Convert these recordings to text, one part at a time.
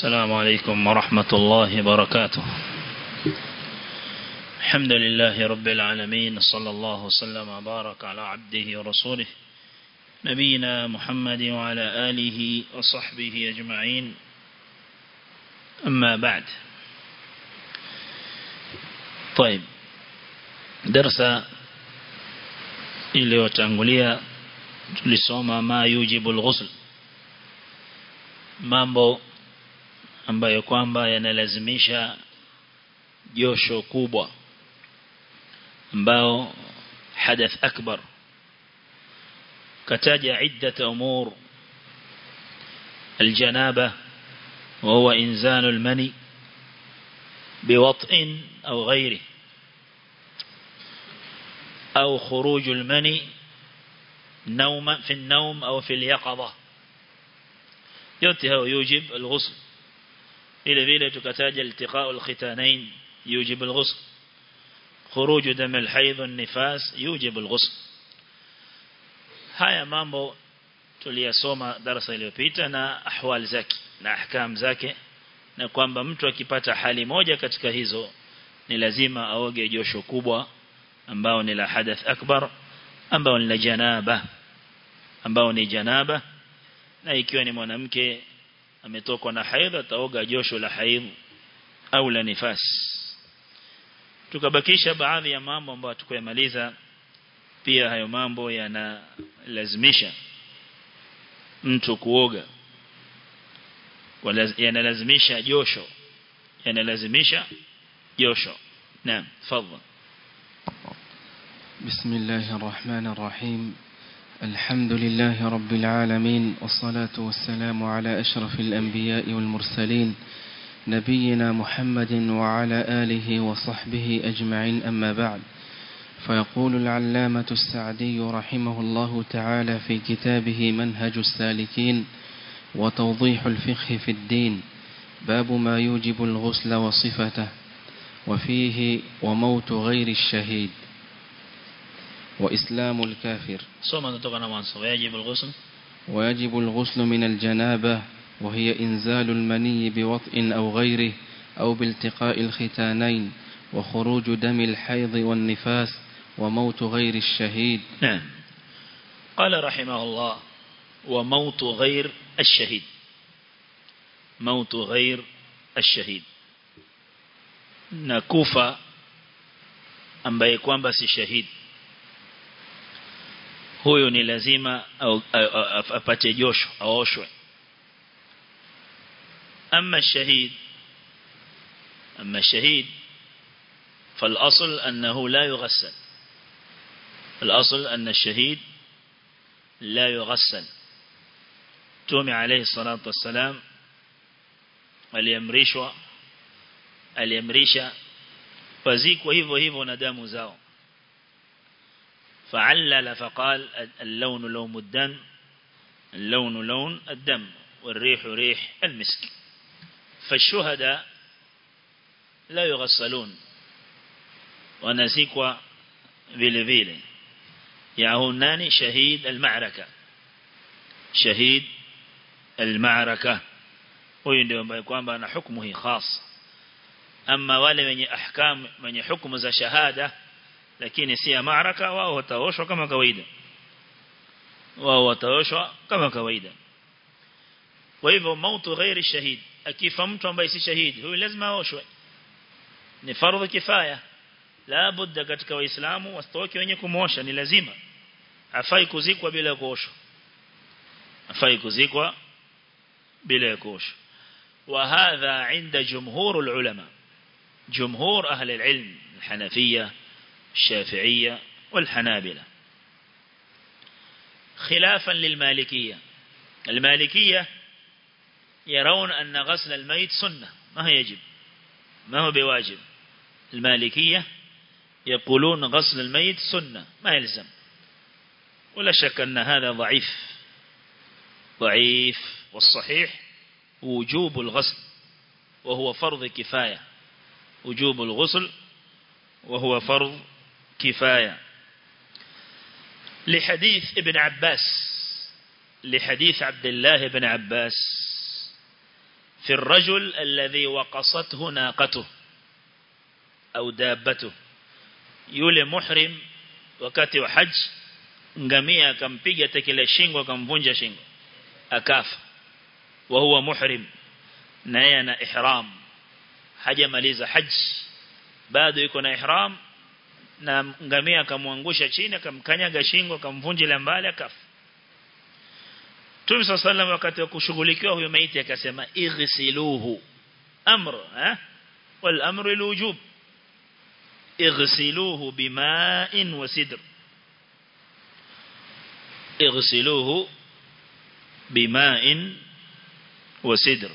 السلام عليكم ورحمة الله وبركاته الحمد لله رب العالمين صلى الله وسلم وبارك على عبده ورسوله نبينا محمد وعلى آله وصحبه أجمعين أما بعد طيب درس iliyotangulia tulisoma ma yujibu al-ghusl mambo ambayo kwamba yanalazimisha josho kubwa ambao hadath akbar kataja iddat umur الجنابة وهو إنزال المني بوطء أو غيره أو خروج المني نوم في النوم أو في اليقظة ينتهى يوجب الغسل إلى ذلك تكتاج التقاء الختانين يوجب الغسل خروج دم الحيض النفاس يوجب الغسل haya mambo tuliyasoma darasa iliyopita na ahwal zake na ahkam zake na kwamba mtu akipata hali moja katika hizo ni lazima aoge josho kubwa ambao ni la hadath akbar ambao ni la janaba ambao ni janaba na ikiwa ni mwanamke ametokwa na haidha ataoga josho la haidh au la nifas tukabakisha baadhi ya mambo ambayo tukuyamaliza pia hayo mambo yanalazimisha mtu kuoga yanalazimisha josho yanalazimisha josho naam tafadhali بسم الله الرحمن الرحيم الحمد لله رب العالمين والصلاة والسلام على أشرف الأنبياء والمرسلين نبينا محمد وعلى آله وصحبه أجمعين أما بعد فيقول العلامة السعدي رحمه الله تعالى في كتابه منهج السالكين وتوضيح الفقه في الدين باب ما يوجب الغسل وصفته وفيه وموت غير الشهيد وإسلام الكافر soma kutoka na mwanzo wajib alghusl ويجب الغسل من الجنابة وهي إنزال المني بوطء أو غيره أو بالتقاء الختانين وخروج دم الحيض والنفاس وموت غير الشهيد نعم قال رحمه الله وموت غير الشهيد موت غير الشهيد نكوفا ambaye kwamba si shahidi huyo ni lazima au, apate josho aoshwe ama shahid ama shahid فالأصل أنه لا يغسل الأصل أن الشهيد لا يغسل تومي عليه الصلاة والسلام aliamrishwa aliamrisha wazikwa hivyo hivyo na damu zao فعلل فقال اللون لون الدم اللون لون الدم والريح ريح المسك فالشهداء لا يغسلون ونسيكوا vile vile يعونان شهيد المعركة شهيد المعركة huyu ndio ambaye kwamba ana hukumu hii khas ama wale wenye ahkam wenye hukumu za shahada lakini si ya maaraka wao wataoshwa kama kawaida wao wataoshwa kama kawaida kwa hivyo mautu ghairi shahid akifa mtu ambaye si shahidi huyu lazima aoshwe ni fardhu kifaya la budda katika waislamu wasitoke wenye kumosha ni lazima hafai kuzikwa bila kuoshwa hafai kuzikwa bila kuoshwa وهذا عند جمهور العلماء جمهور أهل العلم الحنفية الشافعية والحنابلة خلافا للمالكية المالكية يرون أن غسل الميت سنة ما هو يجب ما هو بواجب المالكية يقولون غسل الميت سنة ما يلزم ولا شك أن هذا ضعيف ضعيف والصحيح وجوب الغسل وهو فرض كفاية وجوب الغسل وهو فرض كفاية لحديث ابن عباس لحديث عبد الله بن عباس في الرجل الذي وقصته ناقته أو دابته yule muhrim wakati wa haj ngamia akampiga tekele shingo akamvunja shingo akafa wa huwa muhrim na yeye ana ihram hajamaliza haj bado yuko na ihram na ngamia akamwangusha chini akamkanyaga shingo akamvunjila mbali akafa Mtume sallallahu wakati wa kushughulikiwa huyo maiti akasema ighsiluhu amr eh wal amru alwujub اغسلوه بماء وسدر اغسلوه بماء وسدر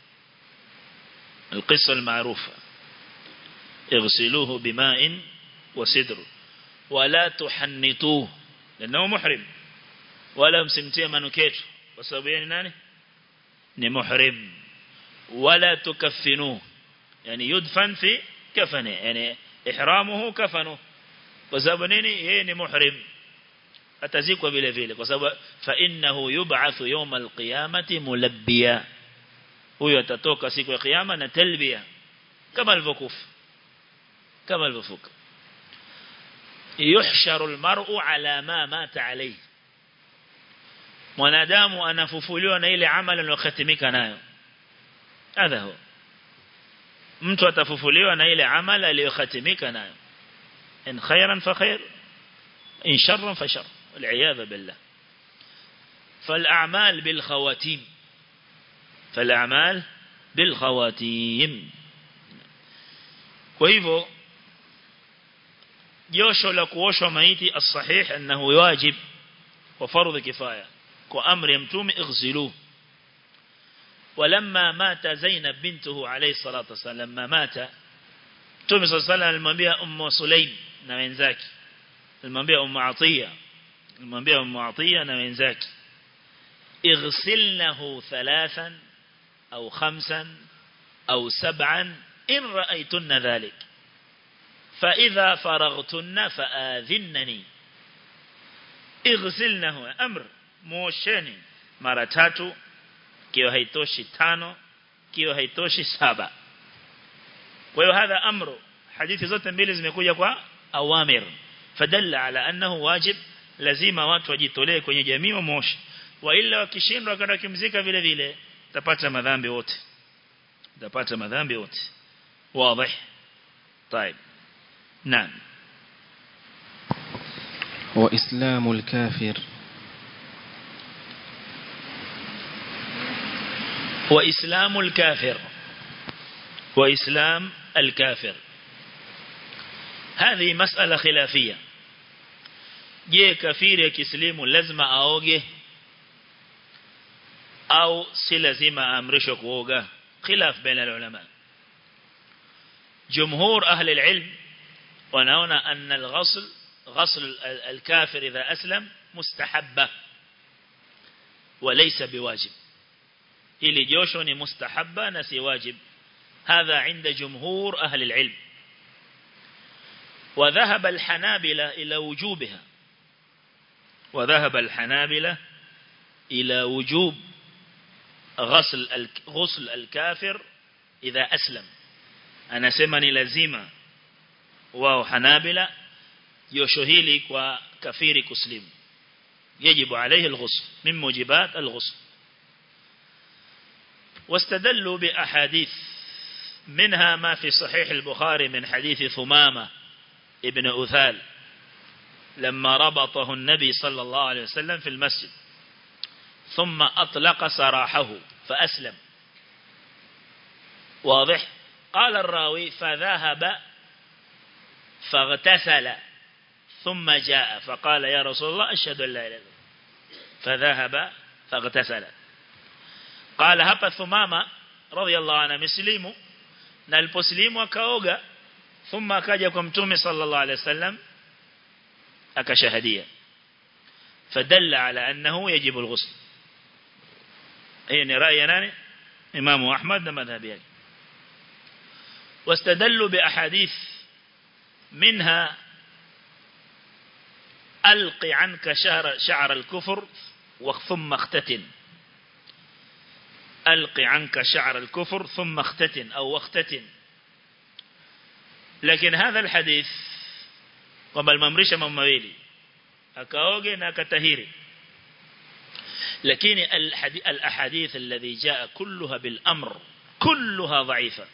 القصة المعروفة اغسلوه بماء وسدر ولا تحنطوه لأنه محرم ولا مسمتيه منكيته وسببين ناني ni muhrim wala tukaffinuhu yani yudfan fi kafani yani ihramuhu kafanu kwa sababu nini yeye ni muhrim atazikwa vile vile kwa sababu fa innahu yub'athu yawm alqiyamati mulabbiya huyo atatoka siku ya kiyama na talbiya kama alivyokufa kama alivyofuka yuhsharu almar'u ala ma mata alayhi mwanadamu anafufuliwa na ile amali aliyokatimika nayo hadha huwa mtu atafufuliwa na ile amali aliyokatimika nayo in khairan fa khair in sharran fa shar والعياذ بالله فالأعمال بالخواتيم فالأعمال بالخواتيم وهيفو جوشو لكوشو ميتي الصحيح أنه واجب وفرض كفاية وأمر يمتوم اغزلوه ولما مات زينب بنته عليه الصلاة والسلام لما مات تومي صلى الله عليه وسلم المنبيه أم سليم نوينزاك المنبيه أم عطية المنبيه أم عطية نوينزاك اغسلنه ثلاثا أو خمسا أو سبعا إن رأيتن ذلك فإذا فرغتن فآذنني اغسلنه أمر موشني مرتاتو kiwa haitoshi tano kiwa haitoshi saba kwa hiyo hadha amru hadithi zote mbili zimekuja kwa awamir fadalla ala annahu wajib lazima watu wajitolee kwenye jamii wa moshi wa ila wakishindwa kwenda kimzika vile vile tapata madhambi wote tapata madhambi wote wazi طيب نعم وإسلام الكافر وإسلام الكافر وإسلام الكافر هذه مسألة خلافية je kafiri akislimu lazima aoge au si lazima aamrishwe kuoga khilaf baina ulama jumhur ahli alilm wanaona anna alghusl غسل الكافر إذا أسلم مستحبة وليس بواجب ili josho ni mustahabba na si wajib hadha inda jumhur ahli alilm وذهب الحنابلة إلى وجوبها وذهب الحنابلة إلى وجوب غسل غسل الكافر إذا أسلم أنا سمني لزيمة واو حنابلة يشهيلي وكفير كسلم يجب عليه الغسل من موجبات الغسل واستدلوا بأحاديث منها ما في صحيح البخاري من حديث ثمامة ابن أثال لما ربطه النبي صلى الله عليه وسلم في المسجد ثم أطلق سراحه فأسلم واضح قال الراوي فذهب فاغتسل ثم جاء فقال يا رسول الله أشهد أن لا إله إلا الله فذهب فاغتسل قال hapa Thumama radhiallahu anhu mislimu na aliposlimu akaoga thumma akaja kwa mtume sallallahu alaihi wasallam akashahadia fadalla ala annahu yajibu alghusl hiyo ni rai ya nani Imam Ahmad na madhhabi yake واستدلوا بأحاديث منها ألق عنك شعر, شعر الكفر ثم اختتن ألق عنك شعر الكفر ثم اختتن أو واختتن لكن هذا الحديث kwamba alimamrisha mambo mawili akaoge na akatahiri lakini al-ahadith alladhi jaa kulluha bil amr kulluha dha'ifa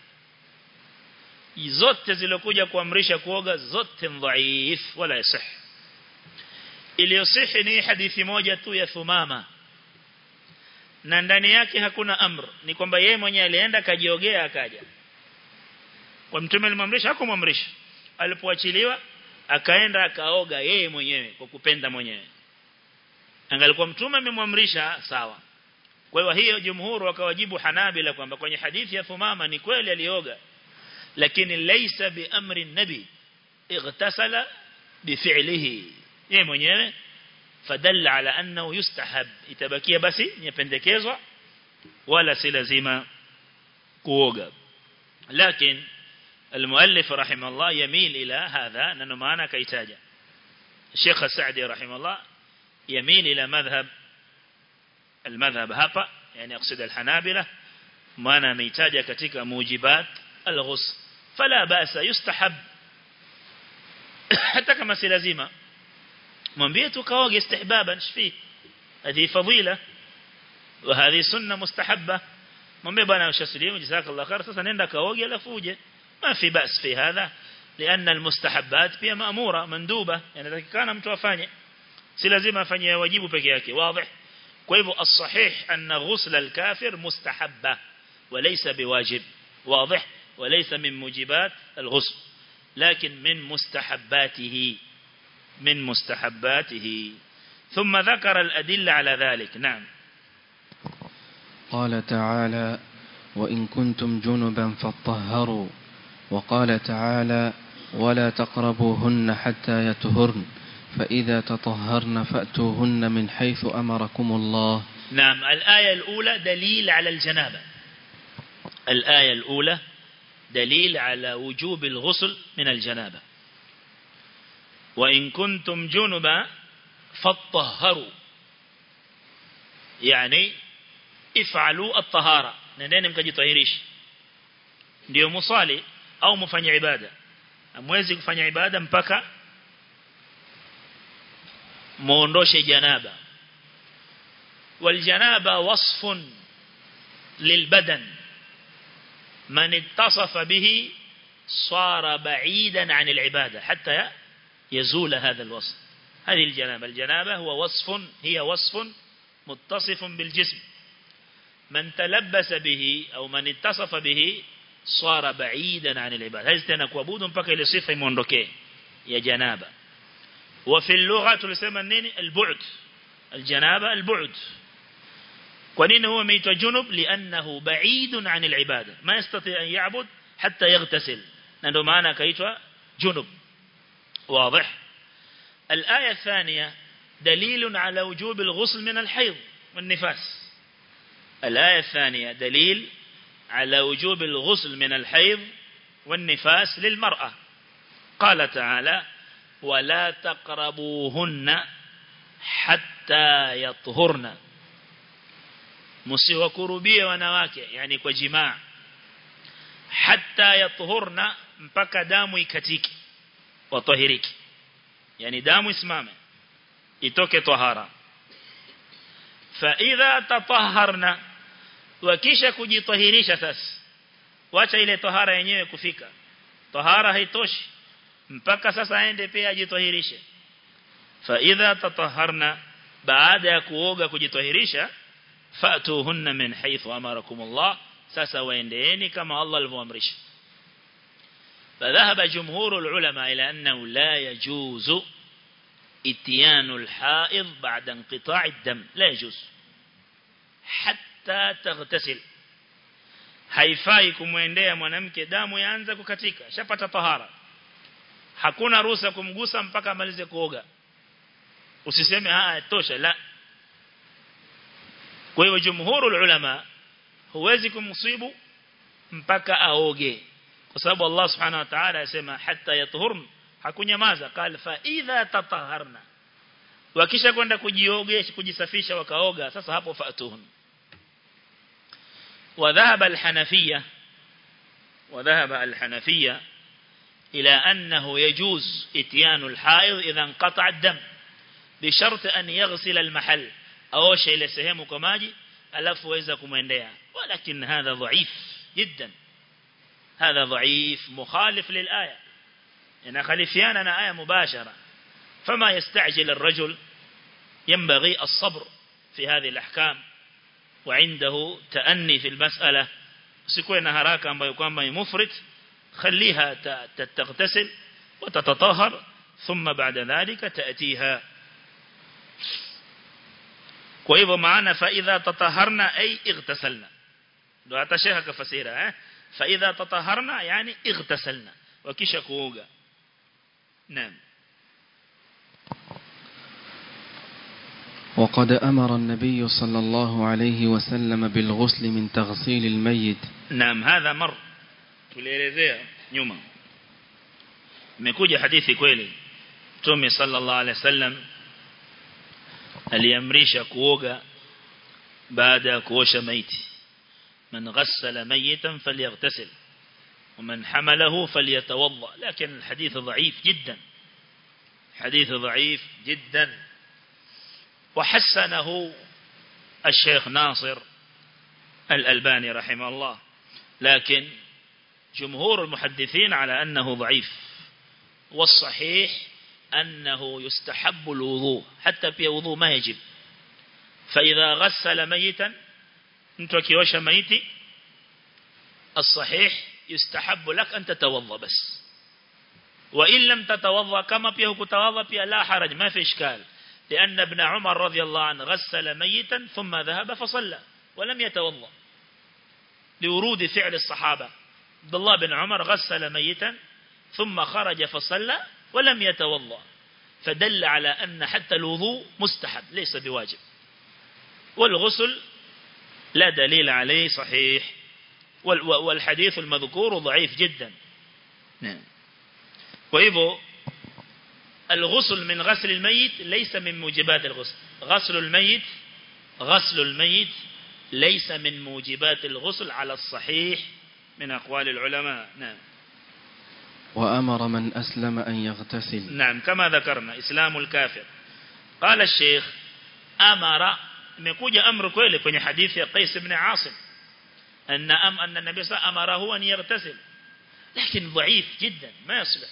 zote zilokuja kuamrisha kuoga zote dhaif wala yasih iliyosihi ni hadithi moja tu ya Thumama na ndani yake hakuna amr ni kwamba yeye mwenyewe alienda kajiogea akaja kwa mtume alimamrisha hakumamrisha alipoachiliwa akaenda akaoga yeye mwenyewe kwa kupenda mwenyewe angalikuwa mtume amemwamrisha sawa kwa hiyo hiyo jumhuru wakawajibu Hanabila kwamba kwenye hadithi ya Thumama ni kweli alioga lakini laysa bi amri nabi igtasala bifi'lihi yeye mwenyewe fadalla ala annahu yustahab itabakia basi nipendekezwa wala si lazima kuoga lakini المؤلف رحمه الله يميل إلى هذا لأنه معنا كيتاجة الشيخ السعدي رحمه الله يميل إلى مذهب المذهب هابا يعني أقصد الحنابلة معنا ميتاجة كتك موجبات الغسل فلا بأس يستحب حتى كما سلزيمة منبيت كواغ استحبابا شفيه هذه فضيلة وهذه سنة مستحبة منبي بنا وشسليم جزاك الله خير سنندا كواغ لفوجه ما في بأس في هذا لأن المستحبات فيها مأمورة مندوبة يعني إذا كان متوفاني سلازم أفني واجب بكياك واضح كيف الصحيح أن غسل الكافر مستحبة وليس بواجب واضح وليس من موجبات الغسل لكن من مستحباته من مستحباته ثم ذكر الأدلة على ذلك نعم قال تعالى وإن كنتم جنبا فاطهروا وقال تعالى ولا تقربوهن حتى يطهرن فإذا تطهرن فأتوهن من حيث أمركم الله نعم الآية الأولى دليل على الجنابة الآية الأولى دليل على وجوب الغسل من الجنابة وإن كنتم جنبا فاطهروا يعني افعلوا الطهارة نندeni mkajitahirisha ndio musali au mfanye ibada amwezi kufanya ibada mpaka muondoshe janaba والجنابه وصف للبدن من اتصف به صار بعيدا عن العبادة حتى يزول هذا الوصف هذه الجنابة الجنابة هو وصف هي وصف متصف بالجسم من تلبس به أو من اتصف به صار بعيدا عن العبادة هذا تنا kuabudu mpaka ile sifa imuondokee ya janaba وفي اللغة tulisema nini البعد الجنابة البعد kwa nini huwa ameitwa junub li'annahu ba'idun 'anil ibada ma yastati an ya'bud hatta yaghtasil na ndio maana akaitwa junub واضح الآية الثانية دليل على وجوب الغسل من الحيض والنفاس الآية الثانية دليل على وجوب الغسل من الحيض والنفاس للمرأة قال تعالى ولا تقربوهن حتى يطهرن msiwakurubie wanawake yani kwa jimaa hatta yatuhurna mpaka damu ikatiki watahiriki yani damu isimame itoke tahara fa idha tatahharna wakisha kujitahirisha sasa wacha ile tahara yenyewe kufika tahara haitoshi mpaka sasa aende pia ajitahirishe fa idha tatahharna baada ya kuoga kujitahirisha fa'tuhunna min haythu amarakum Allah sasa waendeeni kama Allah alivyoamrisha فذهب جمهور العلماء إلى أنه لا يجوز اتيان الحائض بعد انقطاع الدم لا يجوز حتى تغتسل haifai kumwendea mwanamke damu yaanza kukatika shapata tahara hakuna ruhusa kumgusa mpaka amalize kuoga usiseme ah tosha la kwa hiyo jumhurul ulama huwezi kumsibu mpaka aoge kwa sababu Allah subhanahu wa ta'ala yasema hatta yatuhurn hakunyamaza qal fa idha tataharna wakisha kwenda kujiogesha kujisafisha wakaoga sasa hapo fatuhun وذهب الحنفية وذهب الحنفية إلى أنه يجوز اتيان الحائض إذا انقطع الدم بشرط أن يغسل المحل أو شيء لسهمه كماجي ألف وإذا كمينديا ولكن هذا ضعيف جدا هذا ضعيف مخالف للآية إن خلفياننا آية مباشرة فما يستعجل الرجل ينبغي الصبر في هذه الأحكام وعنده تأني في المسألة سيكون هراك أما يكون مفرط خليها تغتسل وتتطهر ثم بعد ذلك تأتيها وإذا معنا فإذا تطهرنا أي اغتسلنا لو أتشيها كفسيرة فإذا تطهرنا يعني اغتسلنا وكيش كوغا نعم وقد أمر النبي صلى الله عليه وسلم بالغسل من تغسيل الميت نعم هذا مر tulielezea nyuma imekuja hadithi kweli Mtume sallallahu alaihi wasallam aliamrisha kuoga baada ya kuosha maiti man ghassala mayitan falyaghtasil ومن حمله فليتوضا لكن الحديث ضعيف جدا حديث ضعيف جدا وحسنه الشيخ ناصر الألباني رحمه الله لكن جمهور المحدثين على أنه ضعيف والصحيح أنه يستحب الوضوء حتى في وضوء ما يجب فإذا غسل ميتا انت وكيوش ميتي الصحيح يستحب لك أن تتوضى بس وإن لم تتوضى كما فيه كتوضى فيه لا حرج ما في إشكال لأن ابن عمر رضي الله عنه غسل ميتا ثم ذهب فصلى ولم يتوضى لورود فعل الصحابة عبد الله بن عمر غسل ميتا ثم خرج فصلى ولم يتوضى فدل على أن حتى الوضوء مستحب ليس بواجب والغسل لا دليل عليه صحيح والحديث المذكور ضعيف جدا نعم وإذا الغسل من غسل الميت ليس من موجبات الغسل غسل الميت غسل الميت ليس من موجبات الغسل على الصحيح من أقوال العلماء نعم وأمر من أسلم أن يغتسل نعم كما ذكرنا إسلام الكافر قال الشيخ أمر مكوجة أمر كويلي كوني حديث قيس بن عاصم أن أم أن النبي صلى الله عليه وسلم أمره أن يغتسل لكن ضعيف جدا ما يصلح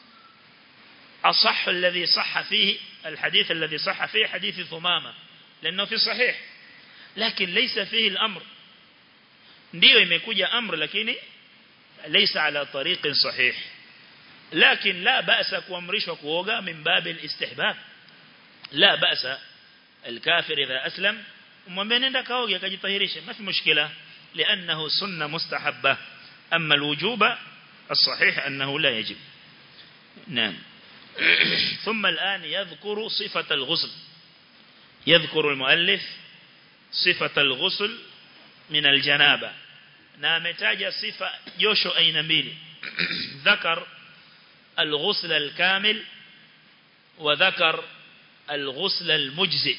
أصح الذي صح فيه الحديث الذي صح فيه حديث ثمامة لأنه في صحيح لكن ليس فيه الأمر ndio imekuja amr lakini ليس على طريق صحيح لكن لا بأس kuamrishwa kuoga من باب الاستحباب لا بأس الكافر إذا أسلم umwambie nenda kaoge akajitahirisha ما في مشكلة لأنه سنة مستحبة أما الوجوب الصحيح أنه لا يجب نعم ثم الآن يذكر صفة الغسل يذكر المؤلف صفة الغسل من الجنابة نامتاج صفة جوشو أين ميلي ذكر الغسل الكامل وذكر الغسل المجزئ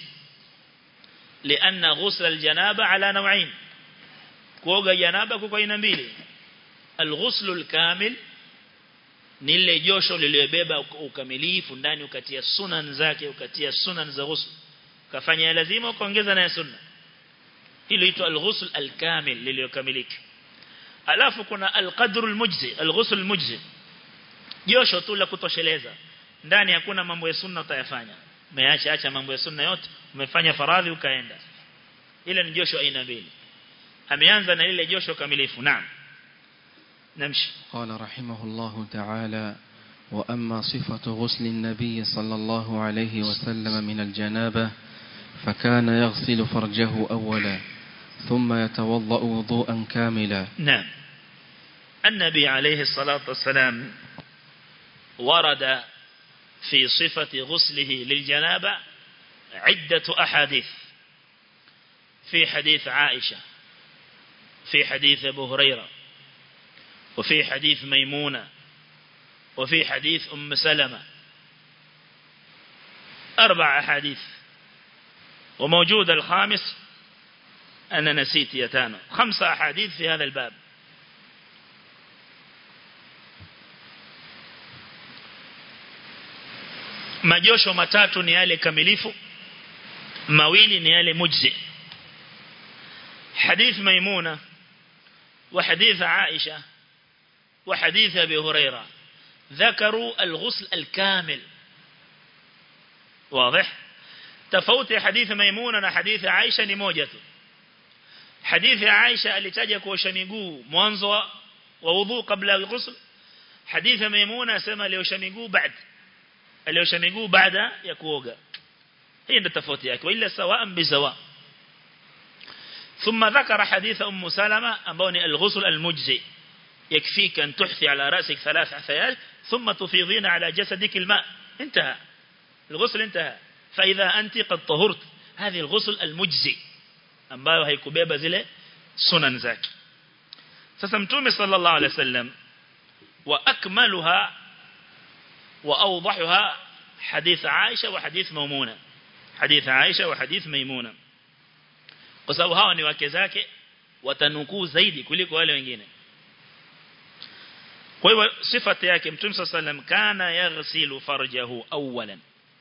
لأن غسل الجنابة على نوعين كوغا جنابة كوغا أين ميلي الغسل الكامل ni lile josho lililobeba ukamilifu ndani ukatia sunan zake ukatia sunan za ghusl kafanya lazima ukaongeza na sunna hilo itwa al-ghusl al-kamil lililokamilika alafu kuna al-qadr al-mujzi al-ghusl al-mujzi josho tu la kutosheleza ndani hakuna mambo ya sunna utayafanya umeacha acha mambo ya sunna yote umefanya faradhi ukaenda ile ni josho aina mbili ameanza na ile josho kamilifu naam نمشي قال رحمه الله تعالى وأما صفة غسل النبي صلى الله عليه وسلم من الجنابة فكان يغسل فرجه أولا ثم يتوضأ وضوءا كاملا نعم النبي عليه الصلاة والسلام ورد في صفة غسله للجنابة عدة أحاديث في حديث عائشة في حديث أبو هريرة وفي حديث ميمونة وفي حديث أم سلمة أربع أحاديث وموجود الخامس أنا نسيت يا تانو خمسة أحاديث في هذا الباب majosho matatu ni yale kamilifu mawili ni yale mujzi hadith maimuna wa hadith aisha wa hadith abi huraira ذكروا الغسل الكامل واضح تفوت حديث ميمونة حديث عائشة ni moja tu hadithi ya Aisha alitaja kuosha miguu mwanzo wa wudhu kabla ya ghusl hadithi ya Maimuna asema aliosha miguu baada aliosha miguu baada ya kuoga hii ndio tofauti yake ila sawa bisawa ثم ذكر حديث أم سلمة أمبوني الغسل المجزي يكفيك أن تحثي على رأسك ثلاث عثيات ثم تفيضين على جسدك الماء انتهى الغسل انتهى فإذا أنت قد طهرت هذه الغسل المجزي ambayo haikubeba zile sunan zake sasa mtume sallallahu alaihi wasallam wa akmaluha wa awdahuha hadith Aisha wa hadith Maimuna hadith Aisha wa hadith Maimuna kwa sababu hawa ni wake zake watanukuu zaidi kuliko wale wengine kwa hivyo sifati yake mtume sallallahu alaihi wasallam kana yaghsilu farjahu awwalan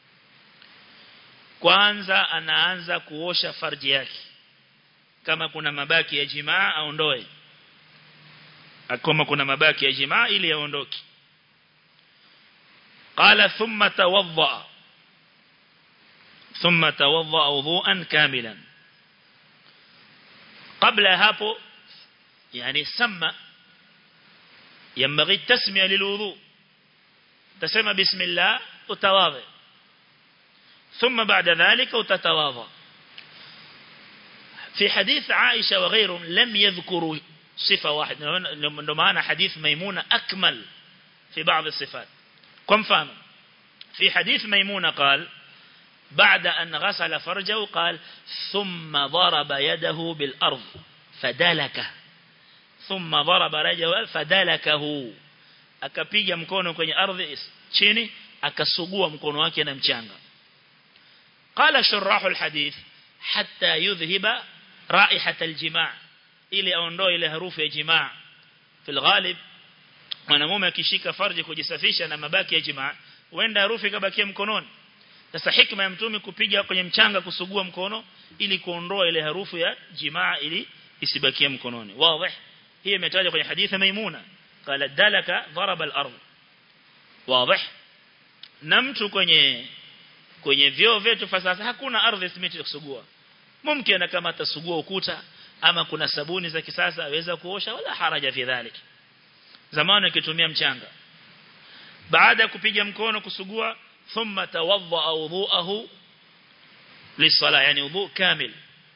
kwanza anaanza kuosha farji yake kama kuna mabaki ya jimaa aondoe kama kuna mabaki ya jimaa ili yaondoke qala thumma tawadda thumma tawadda wudhu'an kamilan qabla hapo yani sama ينبغي التسمية للوضوء تسمى بسم الله وتواضع ثم بعد ذلك وتتواضع في حديث عائشة وغيرهم لم يذكروا صفة واحدة لما حديث ميمونة أكمل في بعض الصفات كم فهم في حديث ميمونة قال بعد أن غسل فرجه قال ثم ضرب يده بالأرض فدلكه ثم ضرب رجله فدلكه akapiga mkono kwenye ardhi chini akasugua mkono wake na mchanga qala shurah alhadith hatta yudhhiba raihat aljimaa ili aondoe ile harufu ya jimaa fil ghalib mwanamume akishika farji kujisafisha na mabaki ya jimaa huenda harufu ikabakia mkononi sasa hikma ya mtume kupiga kwenye mchanga kusugua mkono ili kuondoa ile harufu ya jimaa ili isibakie mkononi wazi hii imetajwa kwenye hadithi maimuna qala dalaka daraba al-ard wazi na mtu kwenye kwenye vyoo vyetu sasa hakuna ardhi simiti ya kusugua mumkin kama atasugua ukuta ama kuna sabuni za kisasa aweza kuosha wala haraja fi dhalik zamani akitumia mchanga baada ya kupiga mkono kusugua thumma tawadda wudhu'ahu lisala yani wudhu kamil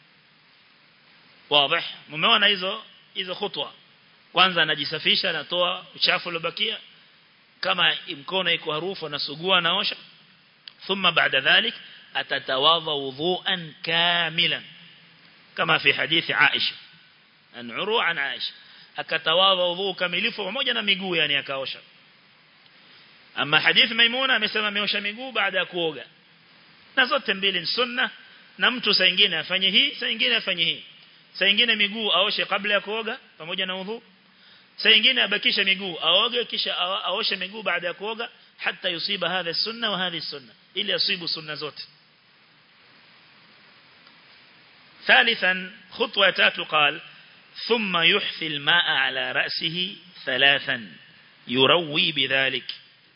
wazi mumeona hizo hizo khutwa kwanza anajisafisha anatoa uchafu uliobakia kama mkono iko harufu anasugua naosha thumma baada dhalik atatawadha wudhu'an kamilan kama fi hadithi Aisha an uru an Aisha akatawadha wudhu kamilifu pamoja na miguu yani akaosha ama hadithi Maimuna amesema ameosha miguu baada ya kuoga na zote mbili ni sunna na mtu saa nyingine afanye hii saa nyingine afanye hii saa nyingine miguu aoshe kabla ya kuoga pamoja na udhu saa nyingine abakisha miguu aoge kisha aoshe miguu baada ya kuoga hata yusiba hadha sunna wa hadhi sunna ili asibu sunna zote ثالثا خطوة تاتو قال ثم يحثي الماء على رأسه ثلاثا يروي بذلك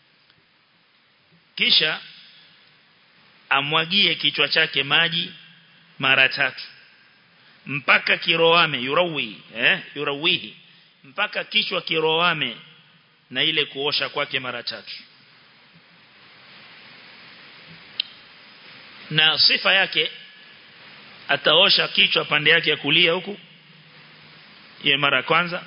kisha amwagie kichwa chake maji mara tatu mpaka kiroame yurawi eh yurawihi mpaka kichwa kiroame na ile kuosha kwake mara tatu na sifa yake ataosha kichwa pande yake ya kulia huku hiyo mara kwanza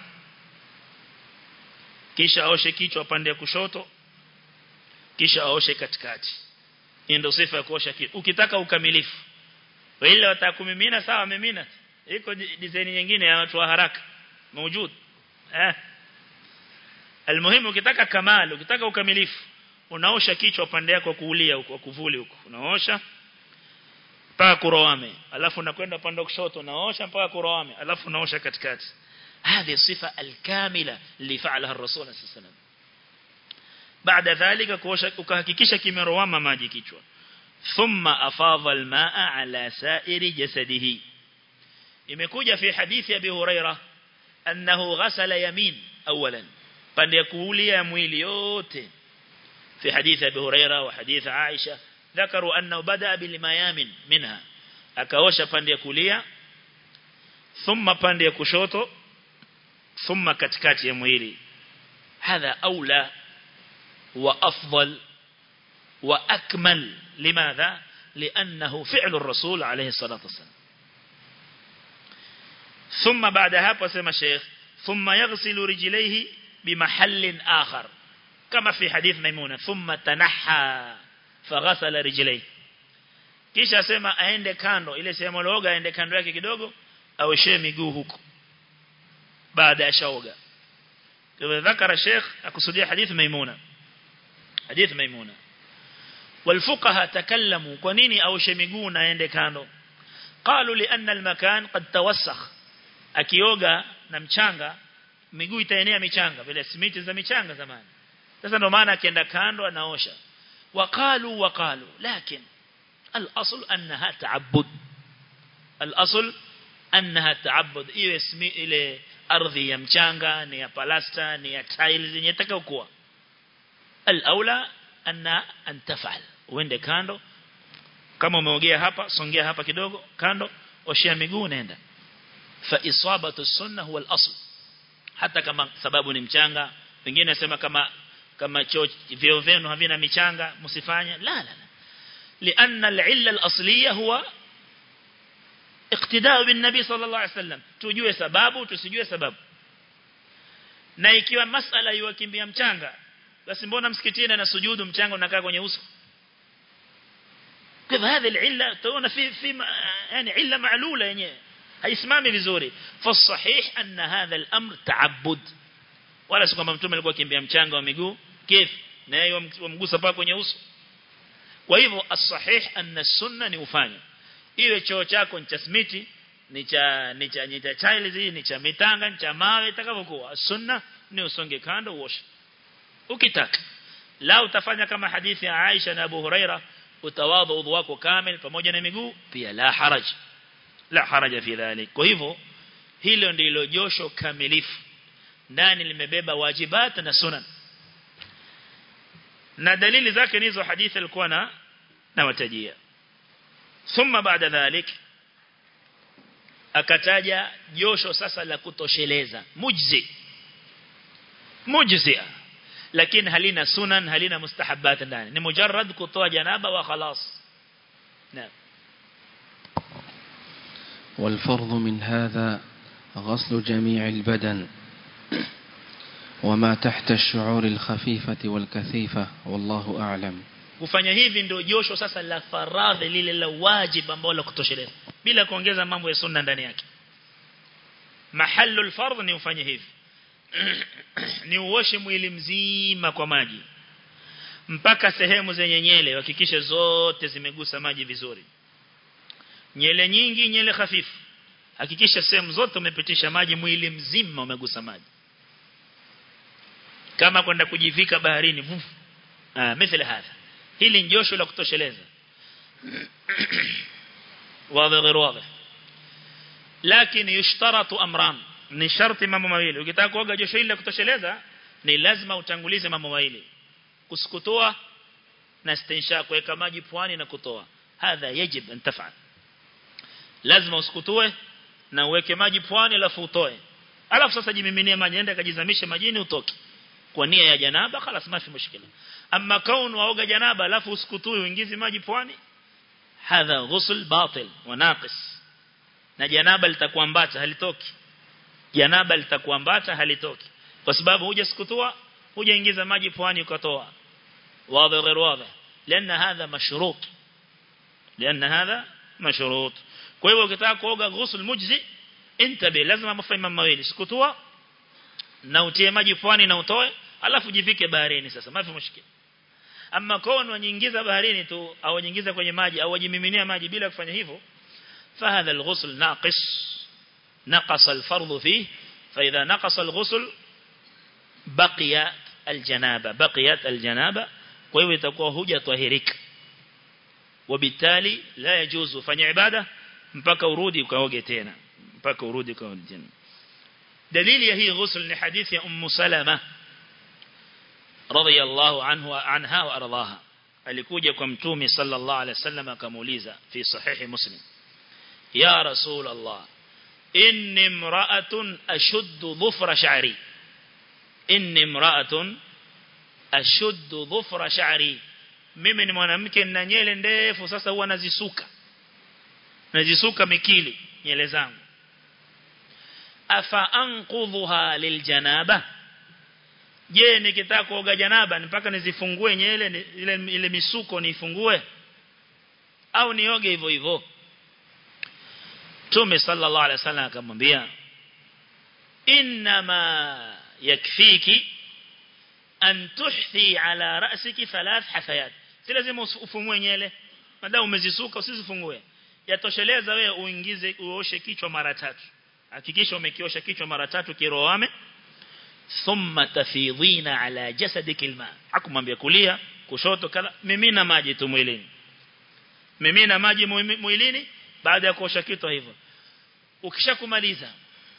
kisha aoshe kichwa pande ya kushoto kisha aoshe katikati hii ndio sifa ya kuosha kichwa ukitaka ukamilifu wale watakumimina sawa mimina iko design nyingine ya watu wa haraka موجود eh almuhimu ukitaka kamali ukitaka ukamilifu unaosha kichwa pande yako kuulia huko kuvuli huko unaosha mpaka kuroame alafu nakwenda upande wa kushoto naosha mpaka kuroame alafu naosha katikati هذه الصفة الكاملة اللي فعلها الرسول صلى الله عليه وسلم بعد ذلك ukahakikisha kimerowama maji kichwa thumma afadha almaa ala sa'iri jasadihi imekuja fi hadithi abi huraira annahu ghasala yamin awalan pande ya kuulia mwili yote في حديث أبي هريرة وحديث عائشة ذكروا أنه بدأ بالميامن منها أكوش pande ya kulia ثم pande ya kushoto ثم katikati ya mwili هذا أولى وأفضل وأكمل لماذا لأنه فعل الرسول عليه الصلاة والسلام ثم بعدها قسم الشيخ ثم يغسل رجليه بمحل آخر كما في حديث ميمونة ثم تنحى فغسل رجليه kisha asema aende kando ile sehemu looga aende kando yake kidogo aoshe miguu huko baada ya shaoga kwa dhakara sheikh akusudia hadith maimuna hadith maimuna والفقهاء تكلموا كنيني أوش مiguu na aende kando قالوا لأن المكان قد توسخ akioga na mchanga miguu itaenea michanga vile simiti za michanga zamani sasa ndo maana akienda kando anaosha waqalu waqalu lakini al-asl annaha ta'abbud al-asl annaha ta'abbud iwe ismi ile ardhi ya mchanga ni ya palasta ni ya tiles yenye itakayokuwa al-aula anna an tafal uende kando kama umeogea hapa songea hapa kidogo kando oshia miguu nenda fa isabatu sunna huwa al-asl hata kama sababu ni mchanga wengine nasema kama kama choo vyoo vyenu havina michanga msifanye la la la لأن العلة الأصلية هو اقتداء بالنبي صلى الله عليه وسلم tujue sababu tusijue sababu na ikiwa masala yuwakimbia mchanga basi mbona msikitini na sujudu mchanga unakaa kwenye uso kwa هذه العلة تقولنا في في يعني علة معلولة yenyewe haisimami vizuri fasahih anna hadha al-amr ta'abbud wala si kwamba mtume alikuwa kimbia mchanga wa miguu kif na yeye wamgusa paka kwenye uso kwa hivyo as-sahih anna sunna ni ufanye iwe choo chako ni cha smiti ni cha ni cha ni cha tiles ni cha mitanga ni cha mawe itakavyokuwa sunna ni usonge kando uoshe ukitaka la utafanya kama hadithi ya Aisha na Abu Huraira utawadha udhu wako kamil pamoja na miguu pia la haraj la haraja fi dhalik kwa hivyo hilo ndilo josho kamilifu ndani limebeba wajibat na sunan na dalili zake ni hizo hadithi alikuwa na nawatajia thumma baada dhalik akataja josho sasa la kutosheleza mujzi mujzi lakini halina sunan halina mustahabbat ndani ni mujarrad kutoa janaba wa khalas naam والفرض من هذا غسل جميع البدن وما تحت الشعور الخفيفة والكثيفة والله أعلم kufanya hivi ndio josho sasa la faradhi lile la wajib ambalo la kutosheleza bila kuongeza mambo ya sunna ndani yake mahallu fardh ni ufanye hivi ni uoshe mwili mzima kwa maji mpaka sehemu zenye nyele hakikishe zote zimegusa maji vizuri nyele nyingi nyele hafifu hakikisha sehemu zote umepitisha maji mwili mzima umegusa maji kama kwenda kujivika baharini vufu ah mithili hadha hili njosho la kutosheleza wazi غير واضح لكن يشترط امران ni sharti mambo mawili ukitaka kuoga josho hili la kutosheleza ni lazima utangulize mambo mawili kusukutoa na stinsha kuweka maji puani na kutoa hadha yajib an taf'al lazima usukutoe na uweke maji puani alafu utoe alafu sasa jimiminie maji enda kajizamishe majini utoke kwa nia ya janaba خلاص ما في مشكله اما كون waoga janaba alafu usikutui uingizi maji puani hadha ghusl batil wa naqis na janaba litakuambata halitoki janaba litakuambata halitoki kwa sababu huja sikutua huja ingiza maji puani ukatoa wazi غير واضح لان هذا مشروط لان هذا مشروط kwa hivyo ukitaka kuoga ghusl mujzi intabi lazima mafahamu mawili sikutua na utie maji puani na utoe alafu jivike baharini sasa mafi mushkil ama kono wanyingiza baharini tu au wanyingiza kwenye maji au wajimiminia maji bila kufanya hivyo فهذا الغسل ناقص نقص الفرض فيه فإذا نقص الغسل بقي الجنابة بقيت الجنابة kwa itakuwa huja tahirika وبالتالي لا يجوز fanya ibada mpaka urudi ukaoge tena mpaka urudi ukaoge tena dalili ya hii ghusl ni hadithi ya ummu salama radhiyallahu anhu anha wa ardaha alikuja kwa mtume sallallahu alaihi wasallam akamuuliza fi sahihi muslim ya rasul allah inni imra'atun ashuddu dhufra sha'ri inni imra'atun ashuddu dhufra sha'ri mimi ni mwanamke na nyele ndefu sasa huwa nazisuka nazisuka mikili nyele zangu afa anqudhuha liljanaba je nikitaka kuoga janaba mpaka nizifungue nyele ile ile misuko nifungue au nioge hivyo hivyo Tume sallallahu alaihi wasallam akamwambia inma yakfiki an tuhthi ala ra'siki thalath hafayat si lazima ufumue nyele madao umezisuka usizifungue yatosheleza wewe uingize uoshe kichwa mara tatu hakikisha umekiosha kichwa mara tatu kiroame thumma tafidhina ala jasadiki alma akumwambia kulia kushoto kala mimina maji tu mwilini mimina maji mwilini baada ya kuosha kichwa hivyo ukishakumaliza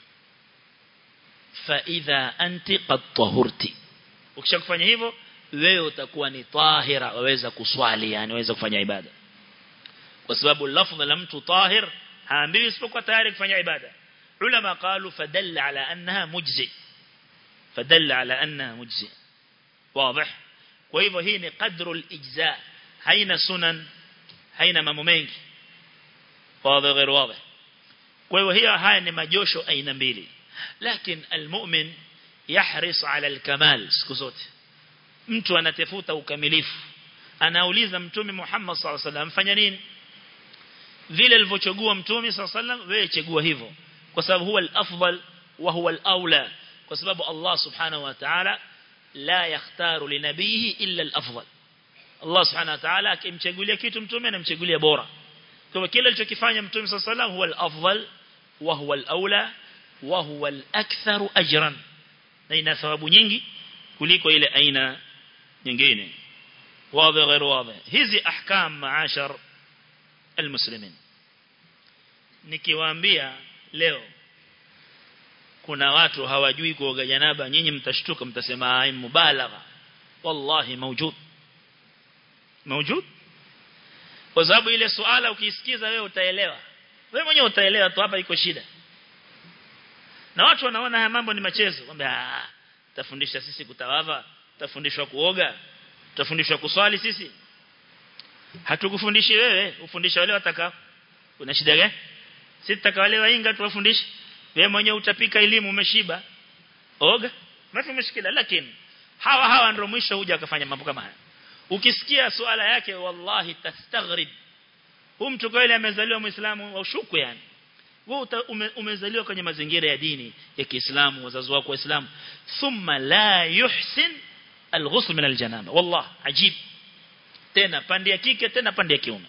fa idha anti qad tahurti ukishakufanya hivyo wewe utakuwa ni tahira waweza kuswali yani waweza kufanya ibada kwa sababu lafdha la mtu tahir haambiwi isipokuwa tayari kufanya ibada ulama qalu fadalla ala annaha mujzi fadalla ala annaha mujzi wazi kwa hivyo hii ni qadru al-ijza haina sunan haina mambo mengi wazi غير واضح kwa hivyo hiyo haya ni majosho aina mbili lakini almu'min yahris ala alkamal siku zote mtu anatafuta ukamilifu anauliza mtume Muhammad sallallahu alaihi wasallam fanya nini vile alivyochagua mtume sallallahu alaihi wasallam wewe chagua hivyo kwa sababu huwa al-afdal wa huwa al-aula kwa sababu Allah subhanahu wa ta'ala la yakhtaru li nabihi illa al-afdal Allah subhanahu wa ta'ala akimchagulia kitu mtume anamchagulia bora kwa kile alichokifanya mtume sallallahu alaihi wasallam huwa al-afdal wa huwa al-aula wa huwa al-aktharu ajran na ina thawabu nyingi kuliko ile aina nyingine wazi غير واضح hizi ahkam maashar almuslimin nikiwaambia leo kuna watu hawajui kuoga janaba nyinyi mtashtuka mtasema ai mubalagha wallahi mawjud mawjud kwa sababu ile suala ukisikiza wewe utaelewa wewe mwenyewe utaelewa tu hapa iko shida na watu wanaona haya mambo ni machezo kwamba tafundisha sisi kutawadha tafundishwa kuoga tutafundishwa kuswali sisi hatukufundishi wewe ufundisha wale watakao una shida gani sisi tutaka wale wainga tuwafundishe wewe mwenyewe utapika elimu umeshiba oga mafi mshikila lakini hawa hawa ndio mwisho huja akafanya mambo kama haya ukisikia suala yake wallahi tastaghrib huyu mtu kweli amezaliwa muislamu wa ushuku yani wewe ume, umezaliwa kwenye mazingira ya dini ya Kiislamu wazazi wako waislamu thumma la yuhsin alghusl min aljanaba wallah ajib tena pande ya kike tena pande ya kiume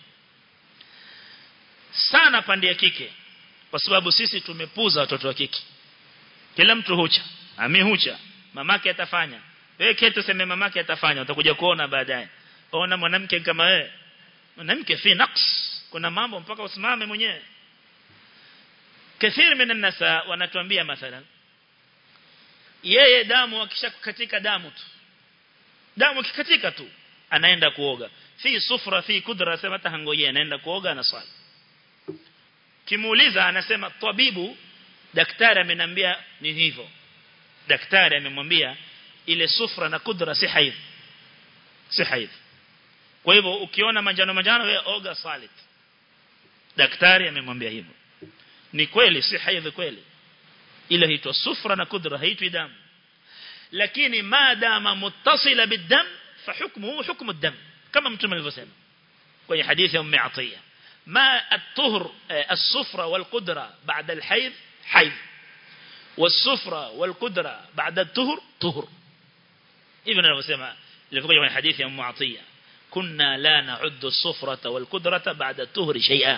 sana pande ya kike kwa sababu sisi tumepuza watoto wa kike kila mtu hucha ami hucha mamake atafanya wewe ketu sema mamake atafanya utakuja kuona baadaye ona mwanamke kama wewe mwanamke fi naqs kuna mambo mpaka usimame mwenyewe kathiri min nasa wanatuambia mathalan yeye damu akishakukatika damu tu damu kikatika tu anaenda kuoga fi sufra fi kudra sema tahangojea anaenda kuoga na swali kimuuliza anasema tabibu daktari ameniambia ni hivyo daktari amemwambia ile sufra na kudra si haidh si haidh kwa hivyo ukiona manjano manjano wewe oga salit daktari amemwambia hivyo ni kweli si haidh kweli ile huitwa sufra na kudra haitwi damu lakini maadama muttasila bidam فحكمه حكم الدم كما متم الفسم كوي حديث أم عطية ما الطهر الصفرة والقدرة بعد الحيض حيض والصفرة والقدرة بعد الطهر طهر ابن الفسم اللي في حديث أم عطية kunna la na'uddu as-sufrata wal qudrata ba'da tuhri shay'a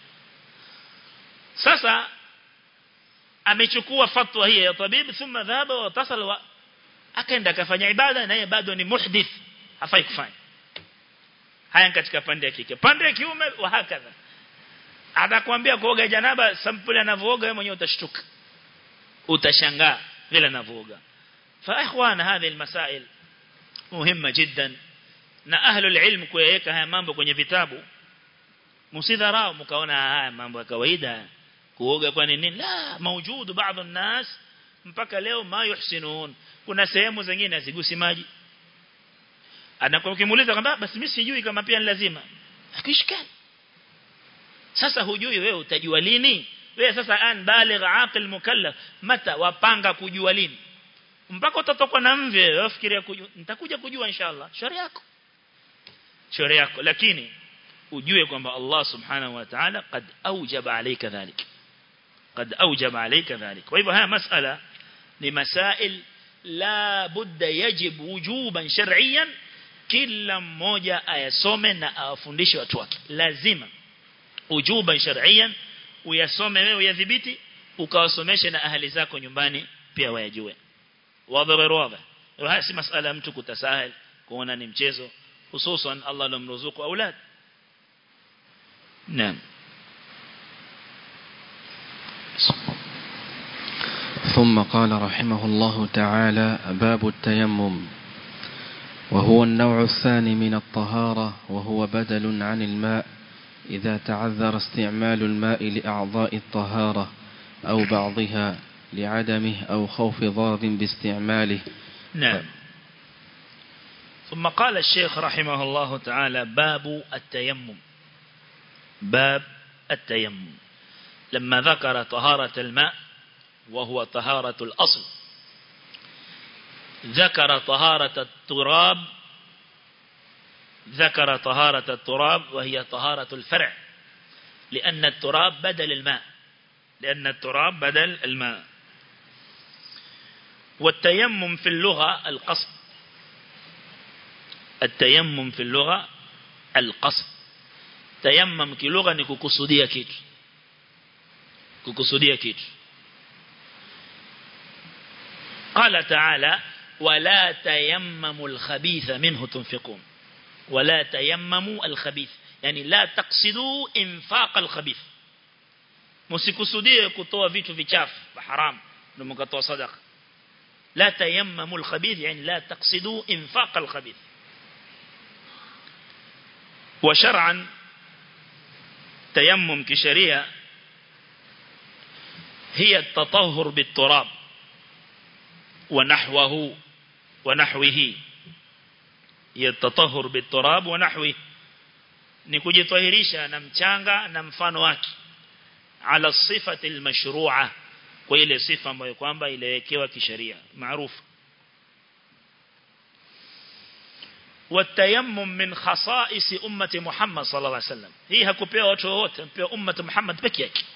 sasa amechukua fatwa hii ya tabib thumma dhahaba wa tasal wa akaenda akafanya ibada na yeye bado ni muhdith hafai kufanya haya katika pande ya kike pande ya kiume wa hakadha atakwambia kuoga janaba sampuli anavooga wewe mwenyewe utashtuka utashangaa vile anavooga fa ikhwana hadhi almasail muhimma jiddan na ahlu alilm kuyaweka haya mambo kwenye vitabu msidharau mkaona haya mambo ya kawaida kuoga kwa nini la maujudu baadhi الناس mpaka leo ma yuhsinun kuna sehemu zingine hazigusi maji anakuwa ukimuuliza kwamba basi mimi sijui kama pia ni lazima akishikana sasa hujui wewe utajua lini wewe sasa an baligh aqil mukallaf mata wapanga kujua lini mpaka utatokwa na mvi wewe fikiria kujua nitakuja kujua inshallah shauri yako shauri yako lakini ujue kwamba Allah subhanahu wa ta'ala qad awjaba alayka dhalik قد أوجب عليك ذلك وإذا ها مسألة لمسائل لا بد يجب وجوبا شرعيا kila mmoja ayasome na awafundishe watu wake lazima ujuban shar'iyan uyasome wewe uyadhibiti ukawasomeshe na ahali zako nyumbani pia wayajue wadhara wadha haya si masala mtu kutasahal kuona ni mchezo hususan Allah alomruzuku aulad naam ثم قال رحمه الله تعالى باب التيمم وهو النوع الثاني من الطهارة وهو بدل عن الماء إذا تعذر استعمال الماء لأعضاء الطهارة أو بعضها لعدمه أو خوف ضار باستعماله نعم ثم قال الشيخ رحمه الله تعالى باب التيمم باب التيمم لما ذكر طهارة الماء وهو طهارة الأصل ذكر طهارة التراب ذكر طهارة التراب وهي طهارة الفرع لأن التراب بدل الماء لأن التراب بدل الماء والتيمم في اللغة القصد التيمم في اللغة القصد تيمم كلغة نكوكسودية كيت كوكسودية كيت قال تعالى ولا تيمموا الخبيث منه تنفقون ولا تيمموا الخبيث يعني لا تقصدوا انفاق الخبيث msikusudie kutoa vitu vichafu haram ndio mkatoa sadaqa la tayammamu al-khabith yani la taqsidu infaq al-khabith wa shar'an tayammum kisharia hiya at-tatahhur bit-turab ونحوه ونحوه يتطهر بالتراب ونحوه ni kujitahirisha na mchanga na mfano wake ala sifati almashru'a kwa ile sifa ambayo kwamba iliwekewa kisheria maarufu والتيمم من خصائص أمة محمد صلى الله عليه وسلم hii hakupewa watu wote mpewa ummat Muhammad peke yake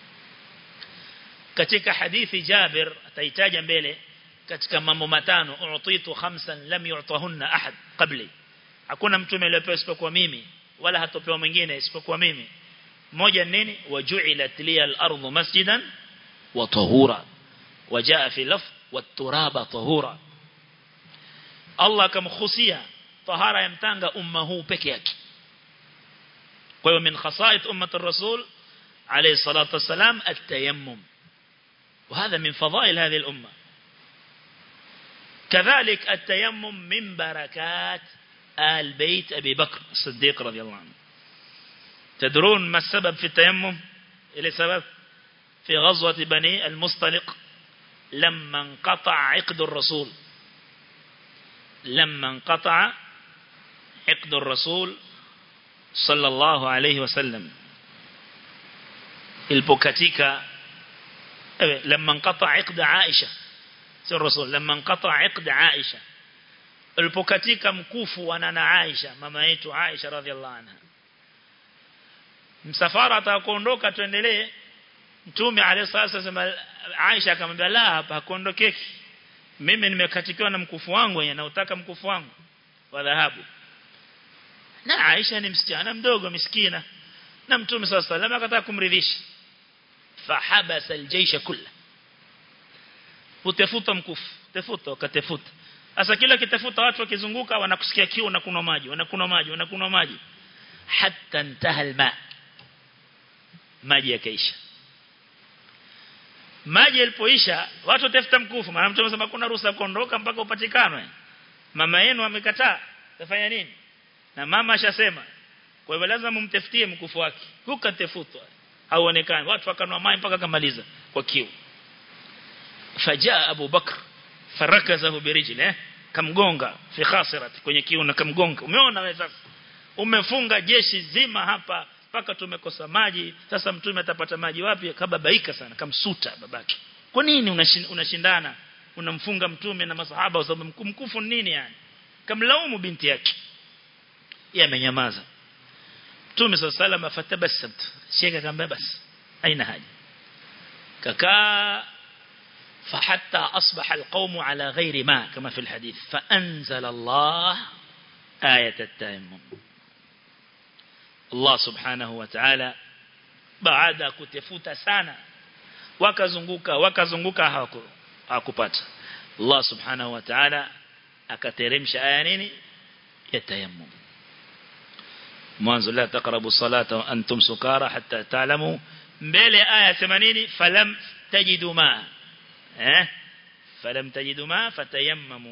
katika hadithi Jabir ataitaja mbele katika mambo matano uutitu khamsan lam yu'tahunna ahad qabli hakuna mtume aliyepewa isipokuwa mimi wala hatopewa mwingine isipokuwa mimi moja nini waju'ilat liya al-ardu masjidan wa tahura wajaa fi laf wat-turaba tahura Allah akamkhusia tahara ya mtanga umma huu peke yake kwa hiyo min khasait ummat ar-rasul alayhi salatu wassalam at-tayammum وهذا من فضائل هذه الأمة كذلك التيمم من بركات آل بيت أبي بكر الصديق رضي الله عنه تدرون ما السبب في التيمم إلى سبب في غزوة بني المصطلق لما انقطع عقد الرسول لما انقطع عقد الرسول صلى الله عليه وسلم البوكاتيكا لما انقطع عقد عائشة سير الرسول لما انقطع عقد عائشة البوكاتيكا مكوفو وانا عائشة ماما يتو عائشة رضي الله عنها msafara atakuondoka tuendelee mtume alayhi sasa Aisha akamwambia la hapa hakuondokeki mimi nimekatikiwa na mkufu wangu na utaka mkufu wangu wa dhahabu na Aisha ni msichana mdogo miskina na mtume sallallahu alayhi wasallam akataka kumridhisha fahabasa aljaysha kulla utafuta mkufu tafuta ukatafuta sasa kila kitafuta watu wakizunguka wanakusikia kiu na kunywa maji wanakunywa maji wanakunywa maji hatta intaha alma maji yakaisha maji yalipoisha watu watafuta mkufu maana mtume anasema kuna ruhusa kuondoka mpaka upatikane mama yenu amekataa tafanya nini na mama ashasema kwa hivyo lazima mumtafutie mkufu wake hukatafutwa hauonekani watu wakanwa maji mpaka kamaliza kwa kiu fajaa Abu Bakr farakazahu birijli eh kamgonga fi khasirat kwenye kiu na kamgonga umeona wewe sasa umefunga jeshi zima hapa mpaka tumekosa maji sasa mtume atapata maji wapi kababaika sana kamsuta babake kwa nini unashindana unamfunga mtume na masahaba kwa sababu mkufu nini yani kamlaumu binti yake yeye amenyamaza mtume sallallahu alayhi wasallam fatabasamt sheka kamba bas aina haja kakaa فحتى أصبح القوم على غير ما كما في الحديث فأنزل الله آية التيمم Allah subhanahu wa ta'ala baada kutafuta sana wakazunguka wakazunguka hawakupata Allah subhanahu wa ta'ala akateremsha aya nini ya tayammum mwanzo la taqrabu salata wa antum sukara hatta ta'lamu mbele aya 80 falam tajidu ma eh falam tajidu ma fatayammamu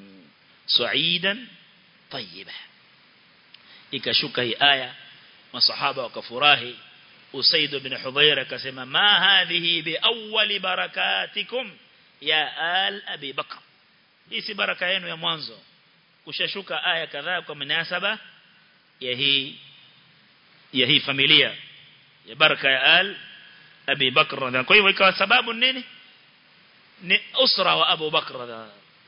su'idan tayyiba ikashuka hii aya masahaba wakafurahi Usaid ibn Hudhair akasema ma hadhihi bi awwali barakatikum ya al Abi Bakr hii si baraka yenu ya mwanzo kushashuka aya kadhaa kwa mnasaba ya hii ya hii familia ya baraka ya al Abi Bakr kwa hivyo ikawa sababu nini ni usra wa Abu Bakr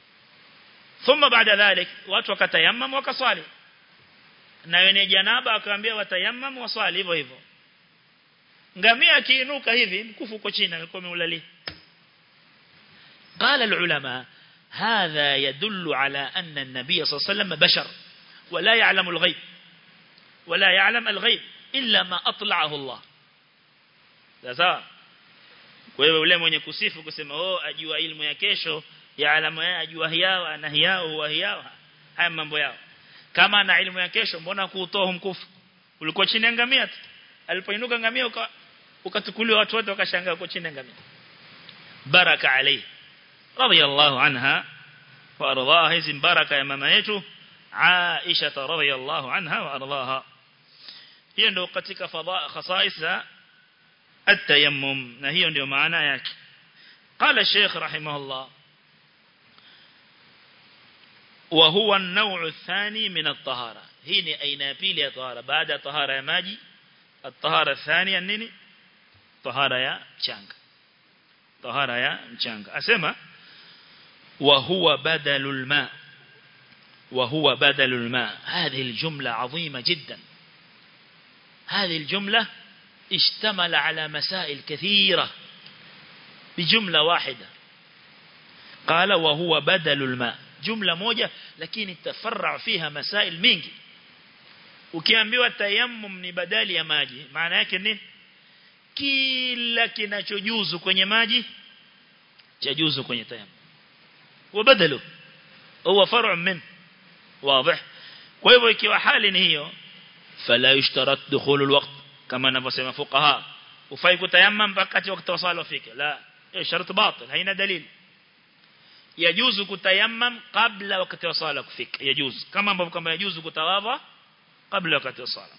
ثم بعد ذلك watu wakatayammam wakaswali na wenye janaba akaambia watayammam waswali hivyo hivyo ngamia akiinuka hivi mkufu uko chini alikuwa ameulalia قال العلماء هذا يدل على أن النبي صلى الله عليه وسلم بشر ولا يعلم الغيب ولا يعلم الغيب إلا ما أطلعه الله sasa kwa hiyo yule mwenye kusifu kusema oh ajua ilmu ya kesho ya alama ya ajua hiyao ana hiyao huwa hiyao haya mambo yao kama ana ilmu ya kesho mbona kuutoa mkufu ulikuwa chini ya ngamia tu alipoinuka ngamia ukatukuliwa watu wote wakashangaa uko chini ya ngamia baraka alayhi radiyallahu anha wa ardaha hizi baraka ya mama yetu Aisha radhiyallahu anha wa ardaha hiyo ndio katika khasais za التيمم na hiyo ndio maana yake قال الشيخ رحمه الله وهو النوع الثاني من الطهارة هي ni aina ya pili ya tahara baada ya tahara ya maji الطهارة الثانية nini tahara ya mchanga tahara ya mchanga asema وهو بدل الماء وهو بدل الماء هذه الجملة عظيمة جدا هذه الجملة اشتمل على مسائل كثيرة بجملة واحدة قال وهو بدل الماء جملة موجة لكن تفرع فيها مسائل mingi ukiambiwa tayammum ni badali ya maji maana yake nini kila kinachojuzu kwenye maji chajuzu kwenye tayammum وبدله هو فرع من واضح kwa hivyo ikiwa hali ni hiyo fala yushtarat dukhul alwaqt kama anavyosema fuqaha ufai kutayammam mpaka wakati wa swala ufike la hiyo shart batil haina dalili yajuzu kutayammam kabla wakati wa swala kufika yajuzu kama ambavyo kama yajuzu kutawadha kabla wakati wa swala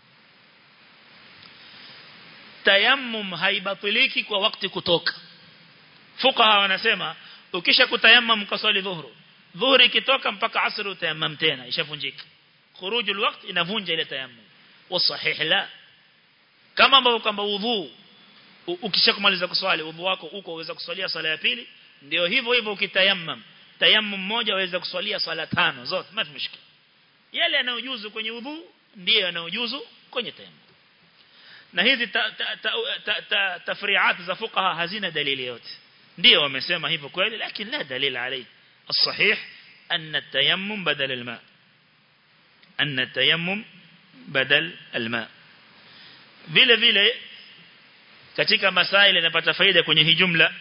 tayammum haibatiliki kwa wakati kutoka fuqaha wanasema ukisha kutayammam kaswali dhuhuru dhuhuri ikitoka mpaka asr utayammam tena ishavunjika khurujul waqt inavunja ile tayammum wasahih la kama ambavyo kwamba udhu ukishakumaliza kuswali udhu wako uko uweza kuswalia swala ya pili ndio hivyo hivyo ukitayammam tayammum moja waweza kuswalia swala tano zote mafi mshikili yale yanayojuzu kwenye udhu ndiyo yanayojuzu kwenye tayammum na hizi tafri'at za fuqaha hazina dalili yote ndio wamesema hivyo kweli lakini la dalili alayhi الصحيح أن التيمم بدل الماء anna tayammum badal alma vile vile katika masaili yanapata faida kwenye hii jumla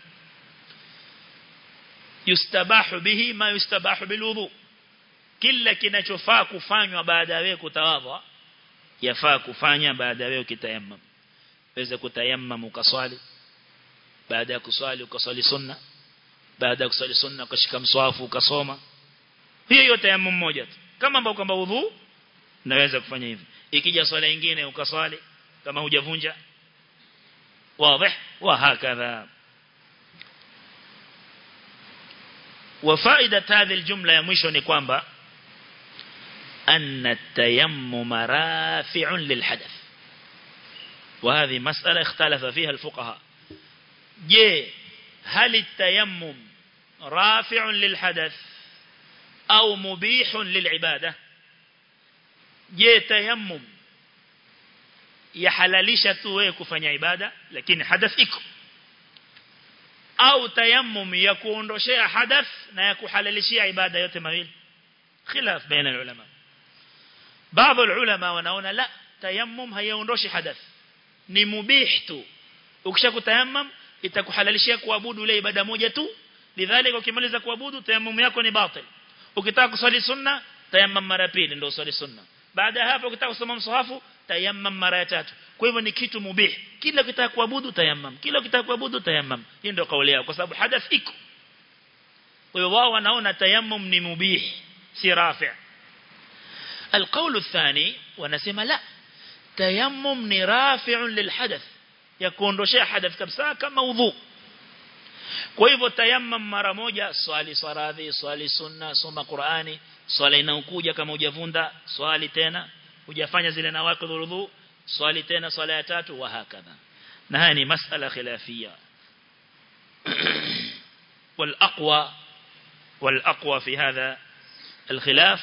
yustabahu bihi ma yustabahu bilwudu kila kinachofaa kufanywa baada ya wewe kutawadha yafaa kufanya baada ya wewe ukitayammam weza kutayammam ukaswali baada ya kuswali ukaswali sunna baada ya kuswali sunna ukashika mswafu ukasoma hiyo hiyo tayammum moja tu kama ambao kwamba udhu naweza kufanya hivi ikija swala nyingine ukaswali kama hujavunja wazi وهكذا وفائدة هذه الجملة يا مwisho ni kwamba أن التيمم رافع للحدث وهذه مسألة اختلف فيها الفقهاء جي هل التيمم رافع للحدث أو مبيح للعبادة جي تيمم yahalalisha tu wewe kufanya ibada lakini hadath iko au tayammum ya kuondoshea hadath na ya kuhalalishia ibada yote mawili khilaf baina ulama baadhi ulama wanaona la tayammum haiondoshi hadath ni mubih tu ukishakutayammam itakuhalalishia kuabudu ile ibada moja tu lidhalika ukimaliza kuabudu tayammum yako ni batil ukitaka kuswali sunna tayammam mara pili ndio uswali sunna baada ya hapo ukitaka kusoma msahafu tayammam mara ya tatu kwa hivyo ni kitu mubih kila ukitaka kuabudu tayammam kila ukitaka kuabudu tayammam hii ndio kauli yao kwa sababu hadath iko kwa hivyo wao wanaona tayammum ni mubih si rafi' القول الثاني wanasema la tayammum ni rafi'un lilhadath yakuondoshia hadath kabisa kama udhu kwa hivyo tayammum mara moja swali saradhi swali sunna soma Qur'ani swala inaokuja kama hujavunda swali tena hujafanya zile nawaqidh udhu swali tena swala ya tatu wa hakadha na haya ni masala khilafia والأقوى والأقوى في هذا الخلاف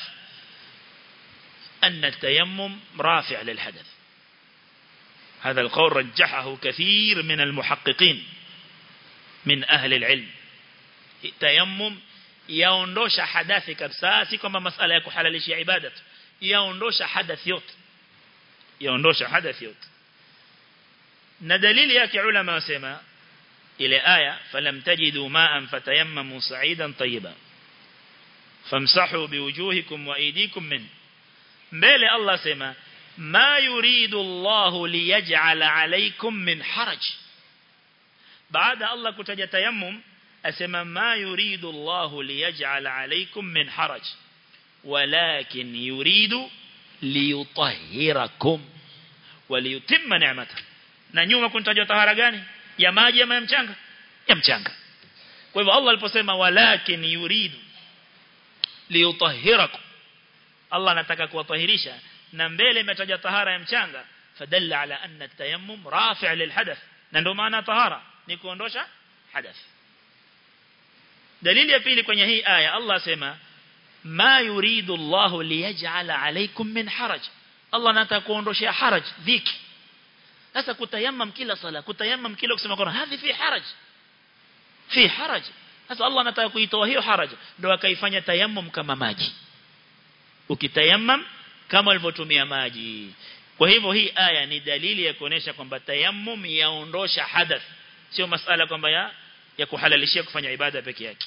أن التيمم رافع للحدث هذا القول رجحه كثير من المحققين من أهل العلم التيمم yaondosha hadathi kabisa si kwamba masala ya kuhalalisha ibada tu yaondosha hadathi yote yaondosha hadathi yote na dalili yake ulama wasema ile aya falam tajidu ma'an fatayammamu sa'idan tayyiban famsahu biwujuhikum wa aydikum min mbele Allah sema ma yuridu Allah liyaj'ala alaykum min haraj baada Allah kutaja tayammum asema ma yuridu Allah liyaj'ala alaykum min haraj walakin yuridu liyutahhirakum waliyutimma ni'mata na nyuma kuntajwa tahara gani ya maji ama ya mchanga ya mchanga kwa hivyo Allah aliposema walakin yuridu liyutahhirakum Allah anataka kuwatahirisha na mbele imetaja tahara ya mchanga fadalla ala anna at-tayammum rafi' lilhadath na ndio maana tahara ni kuondosha hadath dalili ya pili kwenye hii aya Allah asema ma yuridu Allah liyaj'ala alaykum min haraj Allah anataka kuondoshia haraj dhiki sasa kutayammam kila sala kutayammam kila kusema kwa hadhi fi haraj fi haraj sasa Allah anataka kuitoa hiyo haraj ndio akaifanya tayammum kama maji ukitayammam kama ulivyotumia maji kwa hivyo hii aya ni dalili ya kuonesha kwamba tayammum yaondosha hadath sio masala kwamba ya ya kuhalalishia kufanya ibada peke yake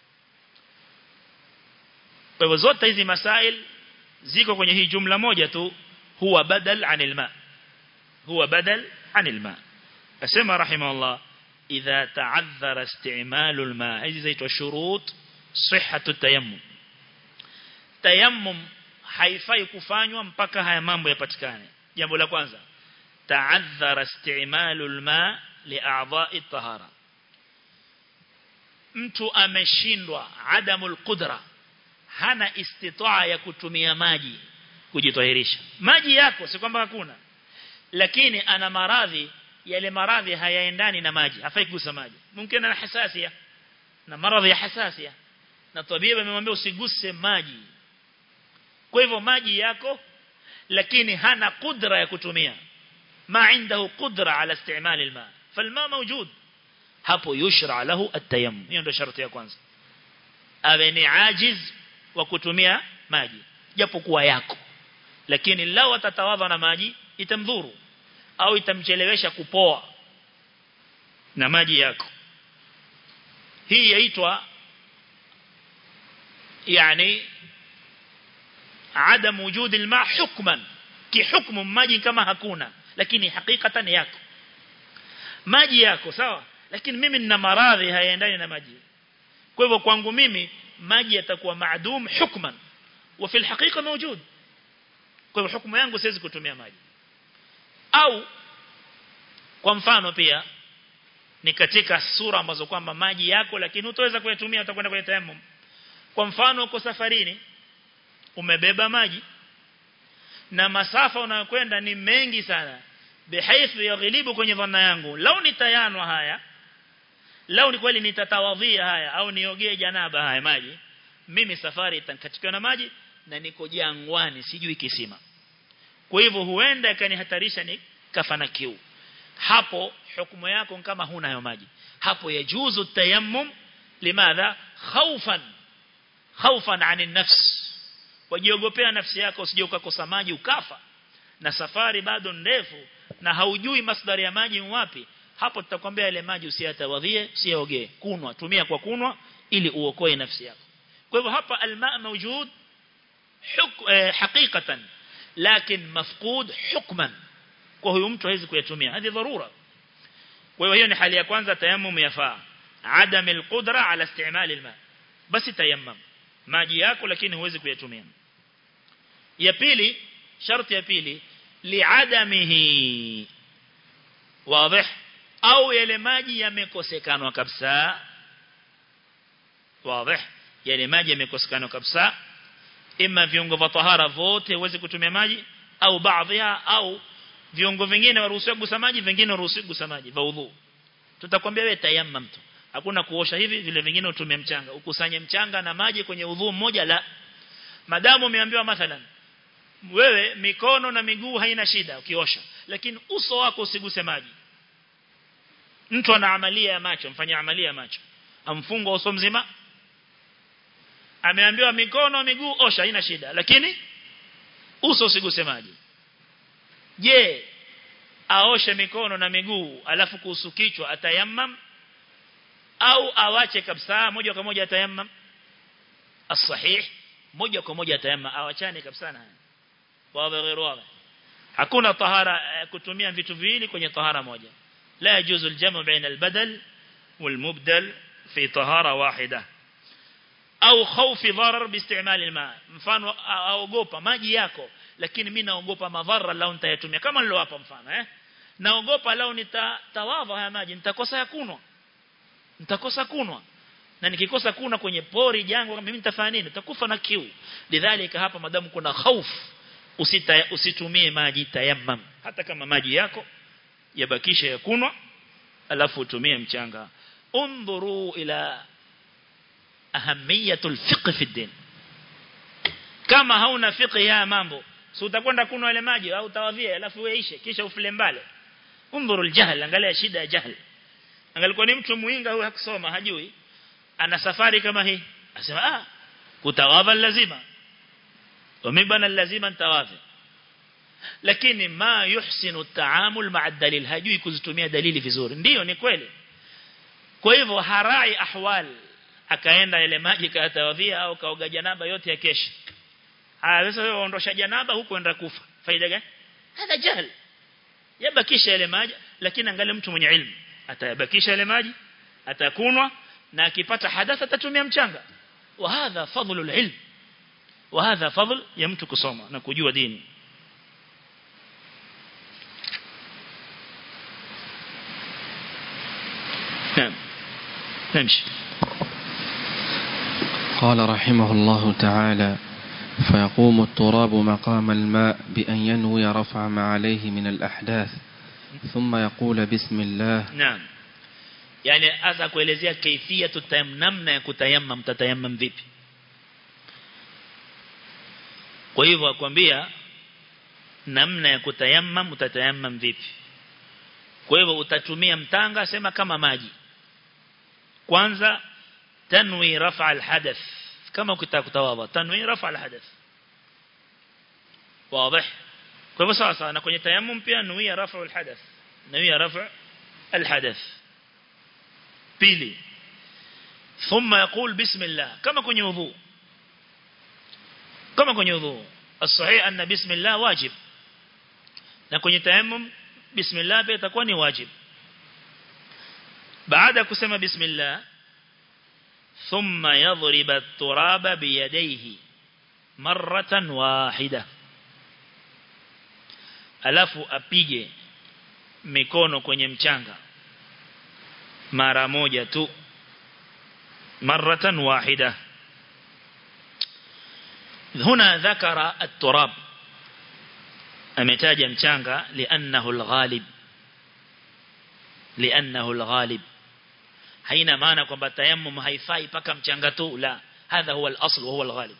kwa hivyo zote hizi masail ziko kwenye hii jumla moja tu huwa badal anil ma huwa badal anil ma asema rahimahullah idha ta'adhara isti'malu al-ma hizi zaitwa shurut sihhatu tayammum tayammum haifai kufanywa mpaka haya mambo yapatikane jambo la kwanza ta'adhara isti'malu al-ma li'a'dha'i at-tahara mtu ameshindwa adamul qudra hana istitaa ya kutumia maji kujitahirisha maji yako si kwamba hakuna lakini ana maradhi yale maradhi hayaendani na maji hafai kugusa maji mungkin ana hasasia na maradhi ya hasasia na tabibu amemwambia usiguse maji kwa hivyo maji yako lakini hana kudra ya kutumia ma عنده قدرة على استعمال الماء فالماء موجود hapo yushra lahu at-tayammum hiyo ndio sharti ya kwanza awe ni ajiz wa kutumia maji japo kuwa yako lakini lao atatawadha na maji itamdhuru au itamchelewesha kupoa na maji yako hii yaitwa yani adam wujud alma hukman kihukmu maji kama hakuna lakini hakikatan yako maji yako sawa lakini mimi nina maradhi hayaendani na maji kwa hivyo kwangu mimi maji yatakuwa maadum hukman wa fil haqiqa mawjud kwa hivyo hukumu yangu siwezi kutumia maji au kwa mfano pia ni katika sura ambazo kwamba maji yako lakini utaweza kuyatumia utakwenda kwenye tayammum kwa mfano uko safarini umebeba maji na masafa unayokwenda ni mengi sana bihaithu yaghlibu kwenye dhanna yangu lau nitayanwa haya lau ni kweli nitatawadhia haya au niogee janaba haya maji mimi safari itankatika na maji na niko jangwani sijui kisima kwa hivyo huenda ikanihatarisha ni kafana kiu hapo hukumu yako kama huna hayo maji hapo yajuzu tayammum limadha khawfan khawfan anin nafs wajiogopea nafsi yako usije ukakosa maji ukafa na safari bado ndefu na haujui masdari ya maji wapi hapo tutakwambia ile maji usiyatawadhie usiogee kunwa tumia kwa kunwa ili uokoe nafsi yako kwa hivyo hapa alma mawjud haqiqatan lakin mafqud hukman kwa huyo mtu hawezi kuyatumia hadi dharura kwa hiyo hiyo ni hali ya kwanza tayammum yafaa adam alqudra ala istimal alma basi tayammum maji yako lakini huwezi kuyatumia ya pili sharti ya pili liadamihi wazi au yale maji yamekosekana kabisa wazi yale maji yamekosekana kabisa ima viungo vya tahara vote huwezi kutumia maji au baadhi au viungo vingine waruhusiwa kugusa maji vingine waruhusiwa kugusa maji vya udhu tutakwambia wewe tayammum tu hakuna kuosha hivi vile vingine utumie mchanga ukusanye mchanga na maji kwenye udhu mmoja la madamu umeambiwa mathalan wewe mikono na miguu haina shida ukiosha lakini uso wako usiguse maji mtu ana amalia ya macho mfanya amalia ya macho amfunga uso mzima ameambiwa mikono miguu osha haina shida lakini uso usiguse maji je aoshe mikono na miguu alafu kuhusu kichwa atayammam au awache kabisa moja kwa moja atayammam as-sahih moja kwa moja atayammam awachane kabisa na wawe غير wawe hakuna tahara kutumia vitu viwili kwenye tahara moja la yajuzu al-jamu baina al-badal wal-mubdal fi tahara wahida au khawfi dharar biistimal al-ma mfano aogopa maji yako lakini mimi naogopa madhara lao nitayatumia kama nilo hapa mfano eh naogopa lao nitatawadha haya maji nitakosa ya kunwa nitakosa kunwa na nikikosa kuna kwenye pori jangwa mimi nitafanya nini nitakufa na kiu lidhalika hapa madamu kuna hofu usita usitumie maji tayammam hata kama maji yako yabakisha ya kunwa alafu utumie mchanga undhuru ila ahamiyatul fiqh fi din kama hauna fiqh ya mambo si utakwenda kunwa ile maji au utawadhia alafu weishe kisha ufile mbale undhuru aljahl angalia shida ya jahl angalikuwa ni mtu muinga huyu hakusoma hajui ana safari kama hii asema ah kutawadha lazima wamebana lazima nitawadhi lakini ma yuhsinu taamul ma'a dalil hajui kuzitumia dalili vizuri ndiyo ni kweli kwa hivyo harai ahwal akaenda ile maji katawadhia au kaoga janaba yote ya kesho ah sasa wewe ondosha janaba huko enda kufa faida gani hada jahl yabakisha ile maji lakini angalia mtu mwenye ilmu atayabakisha ile maji atakunwa na akipata hadatha atatumia mchanga wa hadha fadlu alilm wa hadha fadl ya mtu kusoma na kujua dini نعم نمشي قال رحمه الله تعالى فيقوم التراب مقام الماء بأن ينوي رفع ما عليه من الأحداث ثم يقول بسم الله نعم yani asa kuelezea kaifia tutayam namna ya kutayammam tatayammam vipi kwa hivyo akwambia namna ya kutayammam utatayammam vipi kwa hivyo utatumia mtanga sema kama maji kwanza tanwi rafa alhadath kama ukitaka kutawadha tanwi rafa alhadath wazi kwa hivyo sawa sawa na kwenye tayammum pia nuia rafu alhadath nuia rafu alhadath pili ثم يقول بسم الله كما kwenye udhu kama kwenye udhu الصحيح أن بسم الله واجب na kwenye tayammum bismillah pia itakuwa ni wajib baada kusema bismillah thumma yadhrib at-turaba biyadayhi marratan wahida alafu apige mikono kwenye mchanga mara moja tu marratan wahida هنا ذكر التراب ametaja mchanga li'annahu al-ghalib li'annahu al-ghalib haina maana kwamba tayammum haifai paka mchanga tu la hadha huwa al-asl wa huwa al-ghalib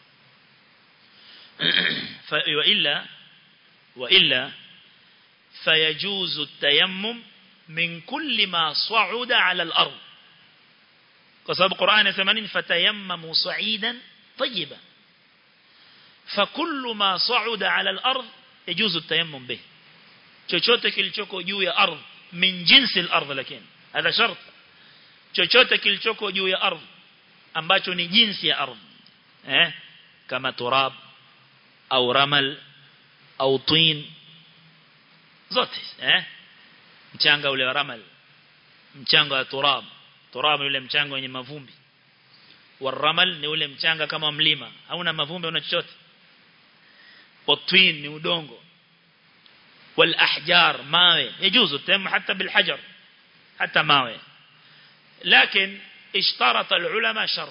fa wa illa wa illa fayajuzu at-tayammum min kulli ma sa'uda 'ala al-ard kwa sababu Qur'an inasema nini fatayammamu sa'idan tayyiban فكل ما صعد على الأرض يجوز التيمم به chochote kilichoko juu ya ardhi min jinsi al-ardh lakini hadha shart chochote kilichoko juu ya ardhi ambacho ni jinsi ya ardhi eh kama turab au ramal au tin zote eh mchanga ule wa ramal mchanga wa turab turab ule mchanga wenye mavumbi waramal ni ule mchanga kama mlima hauna mavumbi una chochote والطين ni udongo والأحجار ماوي يجوز التيمم حتى بالحجر حتى ماوي لكن اشترط العلماء شرط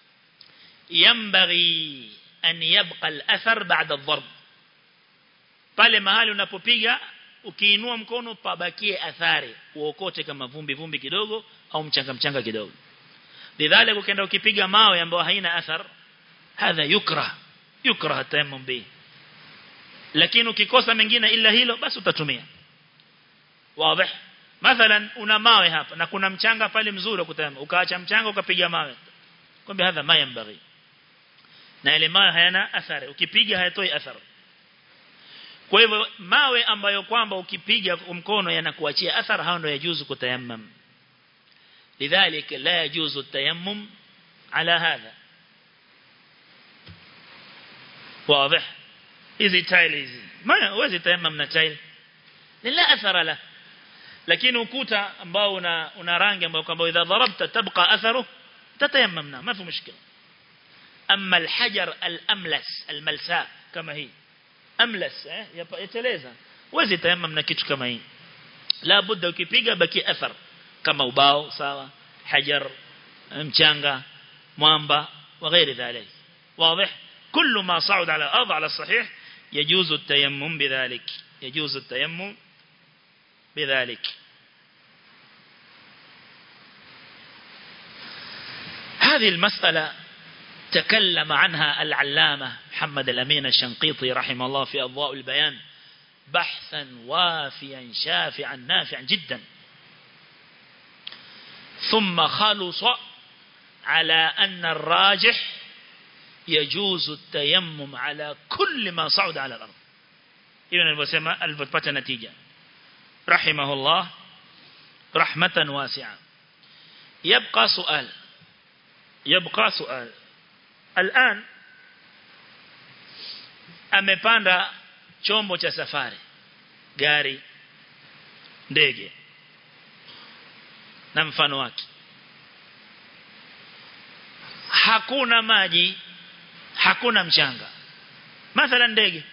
ينبغي أن يبقى الأثر بعد الضرب pale mahali unapopiga ukiinua mkono pabakie athari uokote kama vumbi vumbi kidogo au mchanga mchanga kidogo lidhalika ukienda ukipiga mawe ambayo haina athar hadha yukra yukra tayammum bihi lakini ukikosa mengine ila hilo basi utatumia wazi mathalan una mawe hapa na kuna mchanga pale mzuri kutayama ukaacha mchanga ukapiga mawe kumbe hadha ma yambaghi na ile mawe hayana athari ukipiga hayatoi athari kwa hivyo mawe ambayo kwamba ukipiga mkono yanakuachia athari hao ndio yajuzu kutayammam lidhalika la yajuzu التيمم على هذا واضح hizi tile hizi maana huwezi tayammum na tile la athara la lakini ukuta ambao una una rangi ambayo kwamba idha darabta tabqa atharu tatayammamna ma fi mushkila amma alhajar alamlas almalsa kama hii amlas eh yateleza huwezi tayammum na kitu kama hii la budda ukipiga baki athar kama ubao sawa hajar mchanga mwamba وغير ذلك واضح كل ما صعد على الأرض على الصحيح يجوز التيمم بذلك يجوز التيمم بذلك هذه المسألة تكلم عنها العلامة محمد الأمين الشنقيطي رحمه الله في أضواء البيان بحثا وافيا شافعا نافعا جدا ثم خلص على أن الراجح يجوز التيمم على كل ما صعد على الأرض إذن الوسيمة الفتبة نتيجة رحمه الله رحمة واسعة يبقى سؤال يبقى سؤال الآن amepanda chombo cha safari gari ndege na mfano wake hakuna maji hakuna mchanga mathalan ndege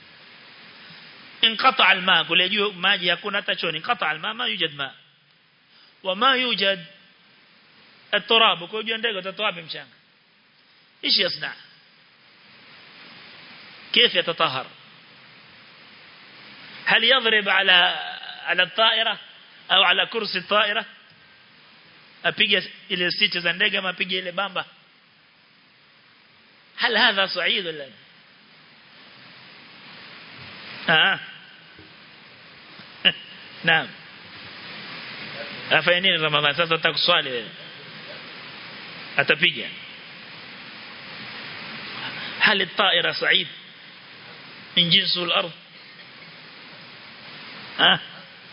انقطع الماء kule juu maji hakuna hata choni انقطع الماء ما يوجد ماء وما يوجد التراب kwa juu ndege utatoa wapi mchanga ايش يصنع كيف يتطهر هل يضرب على على الطائرة أو على كرسي الطائرة أبيجي إلى سيتش za ndege ama apige ile bamba هل هذا صعيد ولا آه. نعم afanye nini Ramadhani sasa utakuswali wewe atapiga hali الطائرة صعيد من جنس الأرض ها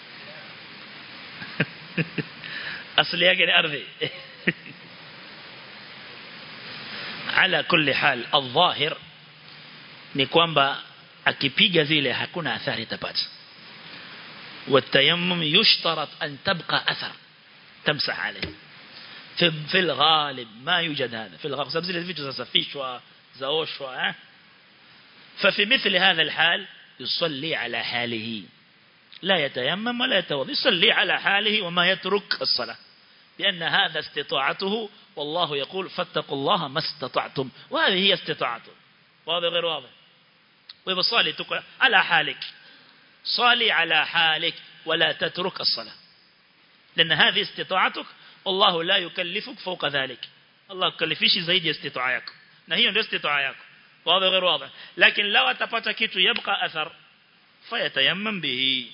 أصل yake أرضي على كل حال الظاهر ni kwamba akipiga zile hakuna athari tapata والتيمم يشترط أن تبقى أثر تمسح عليه في, في الغالب ما يوجد هذا في الغالب سبب زي الفيديو سفيشوا زوشوا ففي مثل هذا الحال يصلي على حاله لا يتيمم ولا يتوضي يصلي على حاله وما يترك الصلاة لأن هذا استطاعته والله يقول فاتقوا الله ما استطعتم وهذه هي استطاعته واضح غير واضح ويبصلي على حالك صلي على حالك ولا تترك الصلاة لأن هذه استطاعتك والله لا يكلفك فوق ذلك الله يكلفيش زيد استطاعك نهي ndio استطاعة yako واضح غير واضح لكن لو atapata kitu يبقى أثر فيتيمم به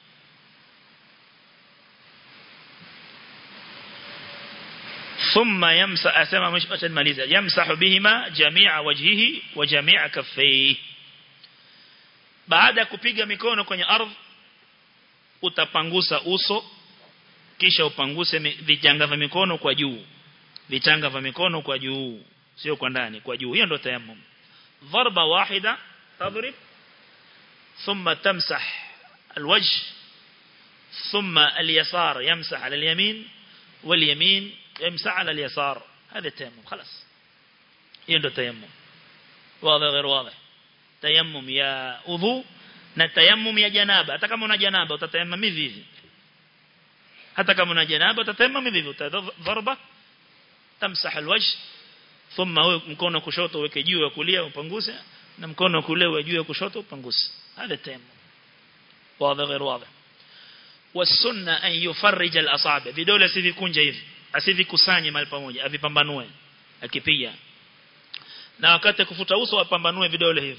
ثم يمسح أسمى مش ماليزة يمسح بهما جميع وجهه وجميع كفيه baada ya kupiga mikono kwenye ardhi utapangusa uso kisha upanguse vichanga vya mikono kwa juu vichanga vya mikono kwa juu sio kwa ndani kwa juu hiyo ndio tayammum dharba wahida tadrib thumma tamsah alwajh thumma alyasar yamsah ala alyamin واليمين يمسح على اليسار هذا التيمم خلاص hiyo ndio tayammum واضح غير واضح tayammum ya udhu na tayammum ya janaba hata kama una janaba utatayammum hivi hivi hata kama una janaba utatayammum hivi hivi utadharba tamsah alwajh thumma mkono kushoto uweke juu ya kulia upanguse na mkono kulia uwe juu ya kushoto upanguse hada tayammum واضح غير واضح والسنه ان يفرج الاصابع vidole sivikunje hivi asivikusanye mahali pamoja avipambanue akipiga na wakati kufuta uso apambanue vidole hivi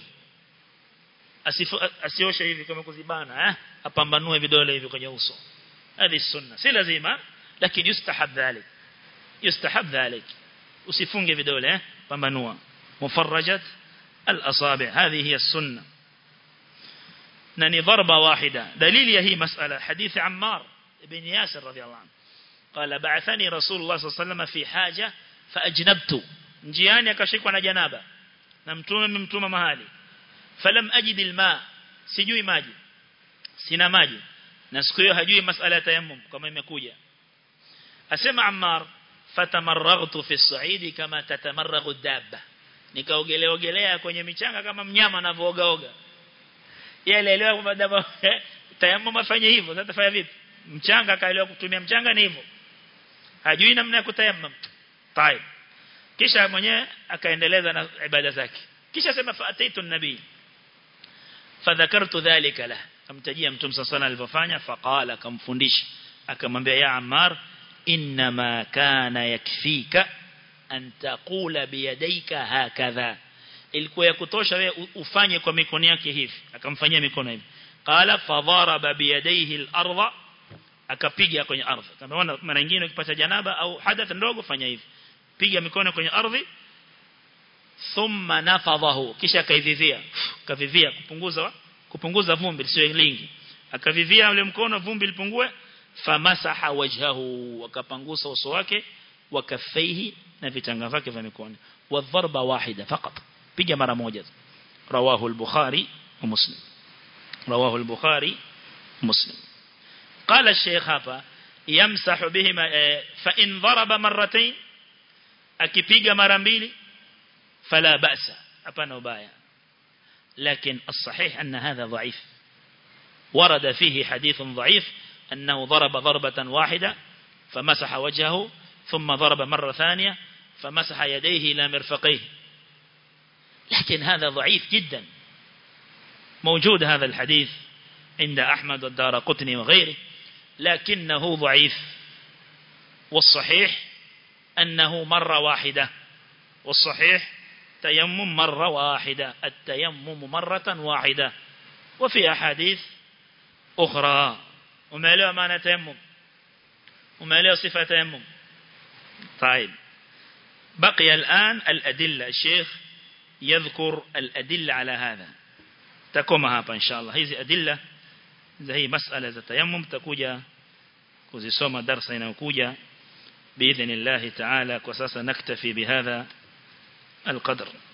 asioshe hivi kama kuzibana eh apambanue vidole hivi kwenye uso hadi sunna si lazima lakini yustahab dhalik yustahab dhalik usifunge vidole eh pambanua mufarrajat al-asabi' hadhi hiya sunna na ni dharba wahida dalili ya hii masala hadithi Ammar ibn Yasir radiyallahu anhu قال بعثني رسول الله صلى الله عليه وسلم في حاجة فأجنبت njiani akashikwa na janaba na mtume mmtuma mahali falam ajid alma sijui maji sina maji na siku hiyo hajui masala ya tayammum kama imekuja asema Ammar fatamarraghtu fi as-sa'idi kama tatamarraghu ad-dabba nikaogelea ogelea kwenye michanga kama mnyama anavooga oga yeye alielewa kwamba daba tayammum afanye hivyo sasa tafanya vipi mchanga kaelewa kutumia mchanga ni hivyo hajui namna ya kutayammum طيب kisha mwenyewe akaendeleza na ibada zake kisha sema faataitu nabii fadhakartu dhalika la amtajia mtume sana alivyofanya faqala akamfundisha akamwambia ya Ammar inma kana yakfika an taqula biyadayka hakadha ilikuwa ya kutosha wewe ufanye kwa mikono yake hivi akamfanyia mikono hivi qala fadharaba biyadayhi al-ardha akapiga kwenye ardhi kama mara nyingine ukipata janaba au hadath ndogo fanya hivi piga mikono kwenye ardhi thumma nafadhahu kisha akaivivia kavivia kupunguza kupunguza vumbi sio lingi akavivia ule mkono vumbi lipungue famasaha wajhahu akapangusa uso wake wakafaihi na vitanga vyake vya mikono wadharba wahida fakat piga mara moja rawahu al-bukhari wa muslim rawahu al-bukhari muslim قال الشيخ hapa يمسح بهما فإن ضرب مرتين akipiga mara mbili fala ba'sa hapana ubaya لكن الصحيح أن هذا ضعيف ورد فيه حديث ضعيف أنه ضرب ضربة واحدة فمسح وجهه ثم ضرب مرة ثانية فمسح يديه إلى مرفقيه لكن هذا ضعيف جدا موجود هذا الحديث عند أحمد والدار قطني وغيره لكنه ضعيف والصحيح أنه مرة واحدة والصحيح تيمم مرة واحدة التيمم مرة واحدة وفي أحاديث أخرى وما له معنى تيمم وما له صفة تيمم طيب بقي الآن الأدلة الشيخ يذكر الأدلة على هذا takoma hapa inshallah hizi adilla za hii masala za tayammum takuja kuzisoma darasa inayokuja باذن الله تعالى وساسا نكتفي بهذا القدر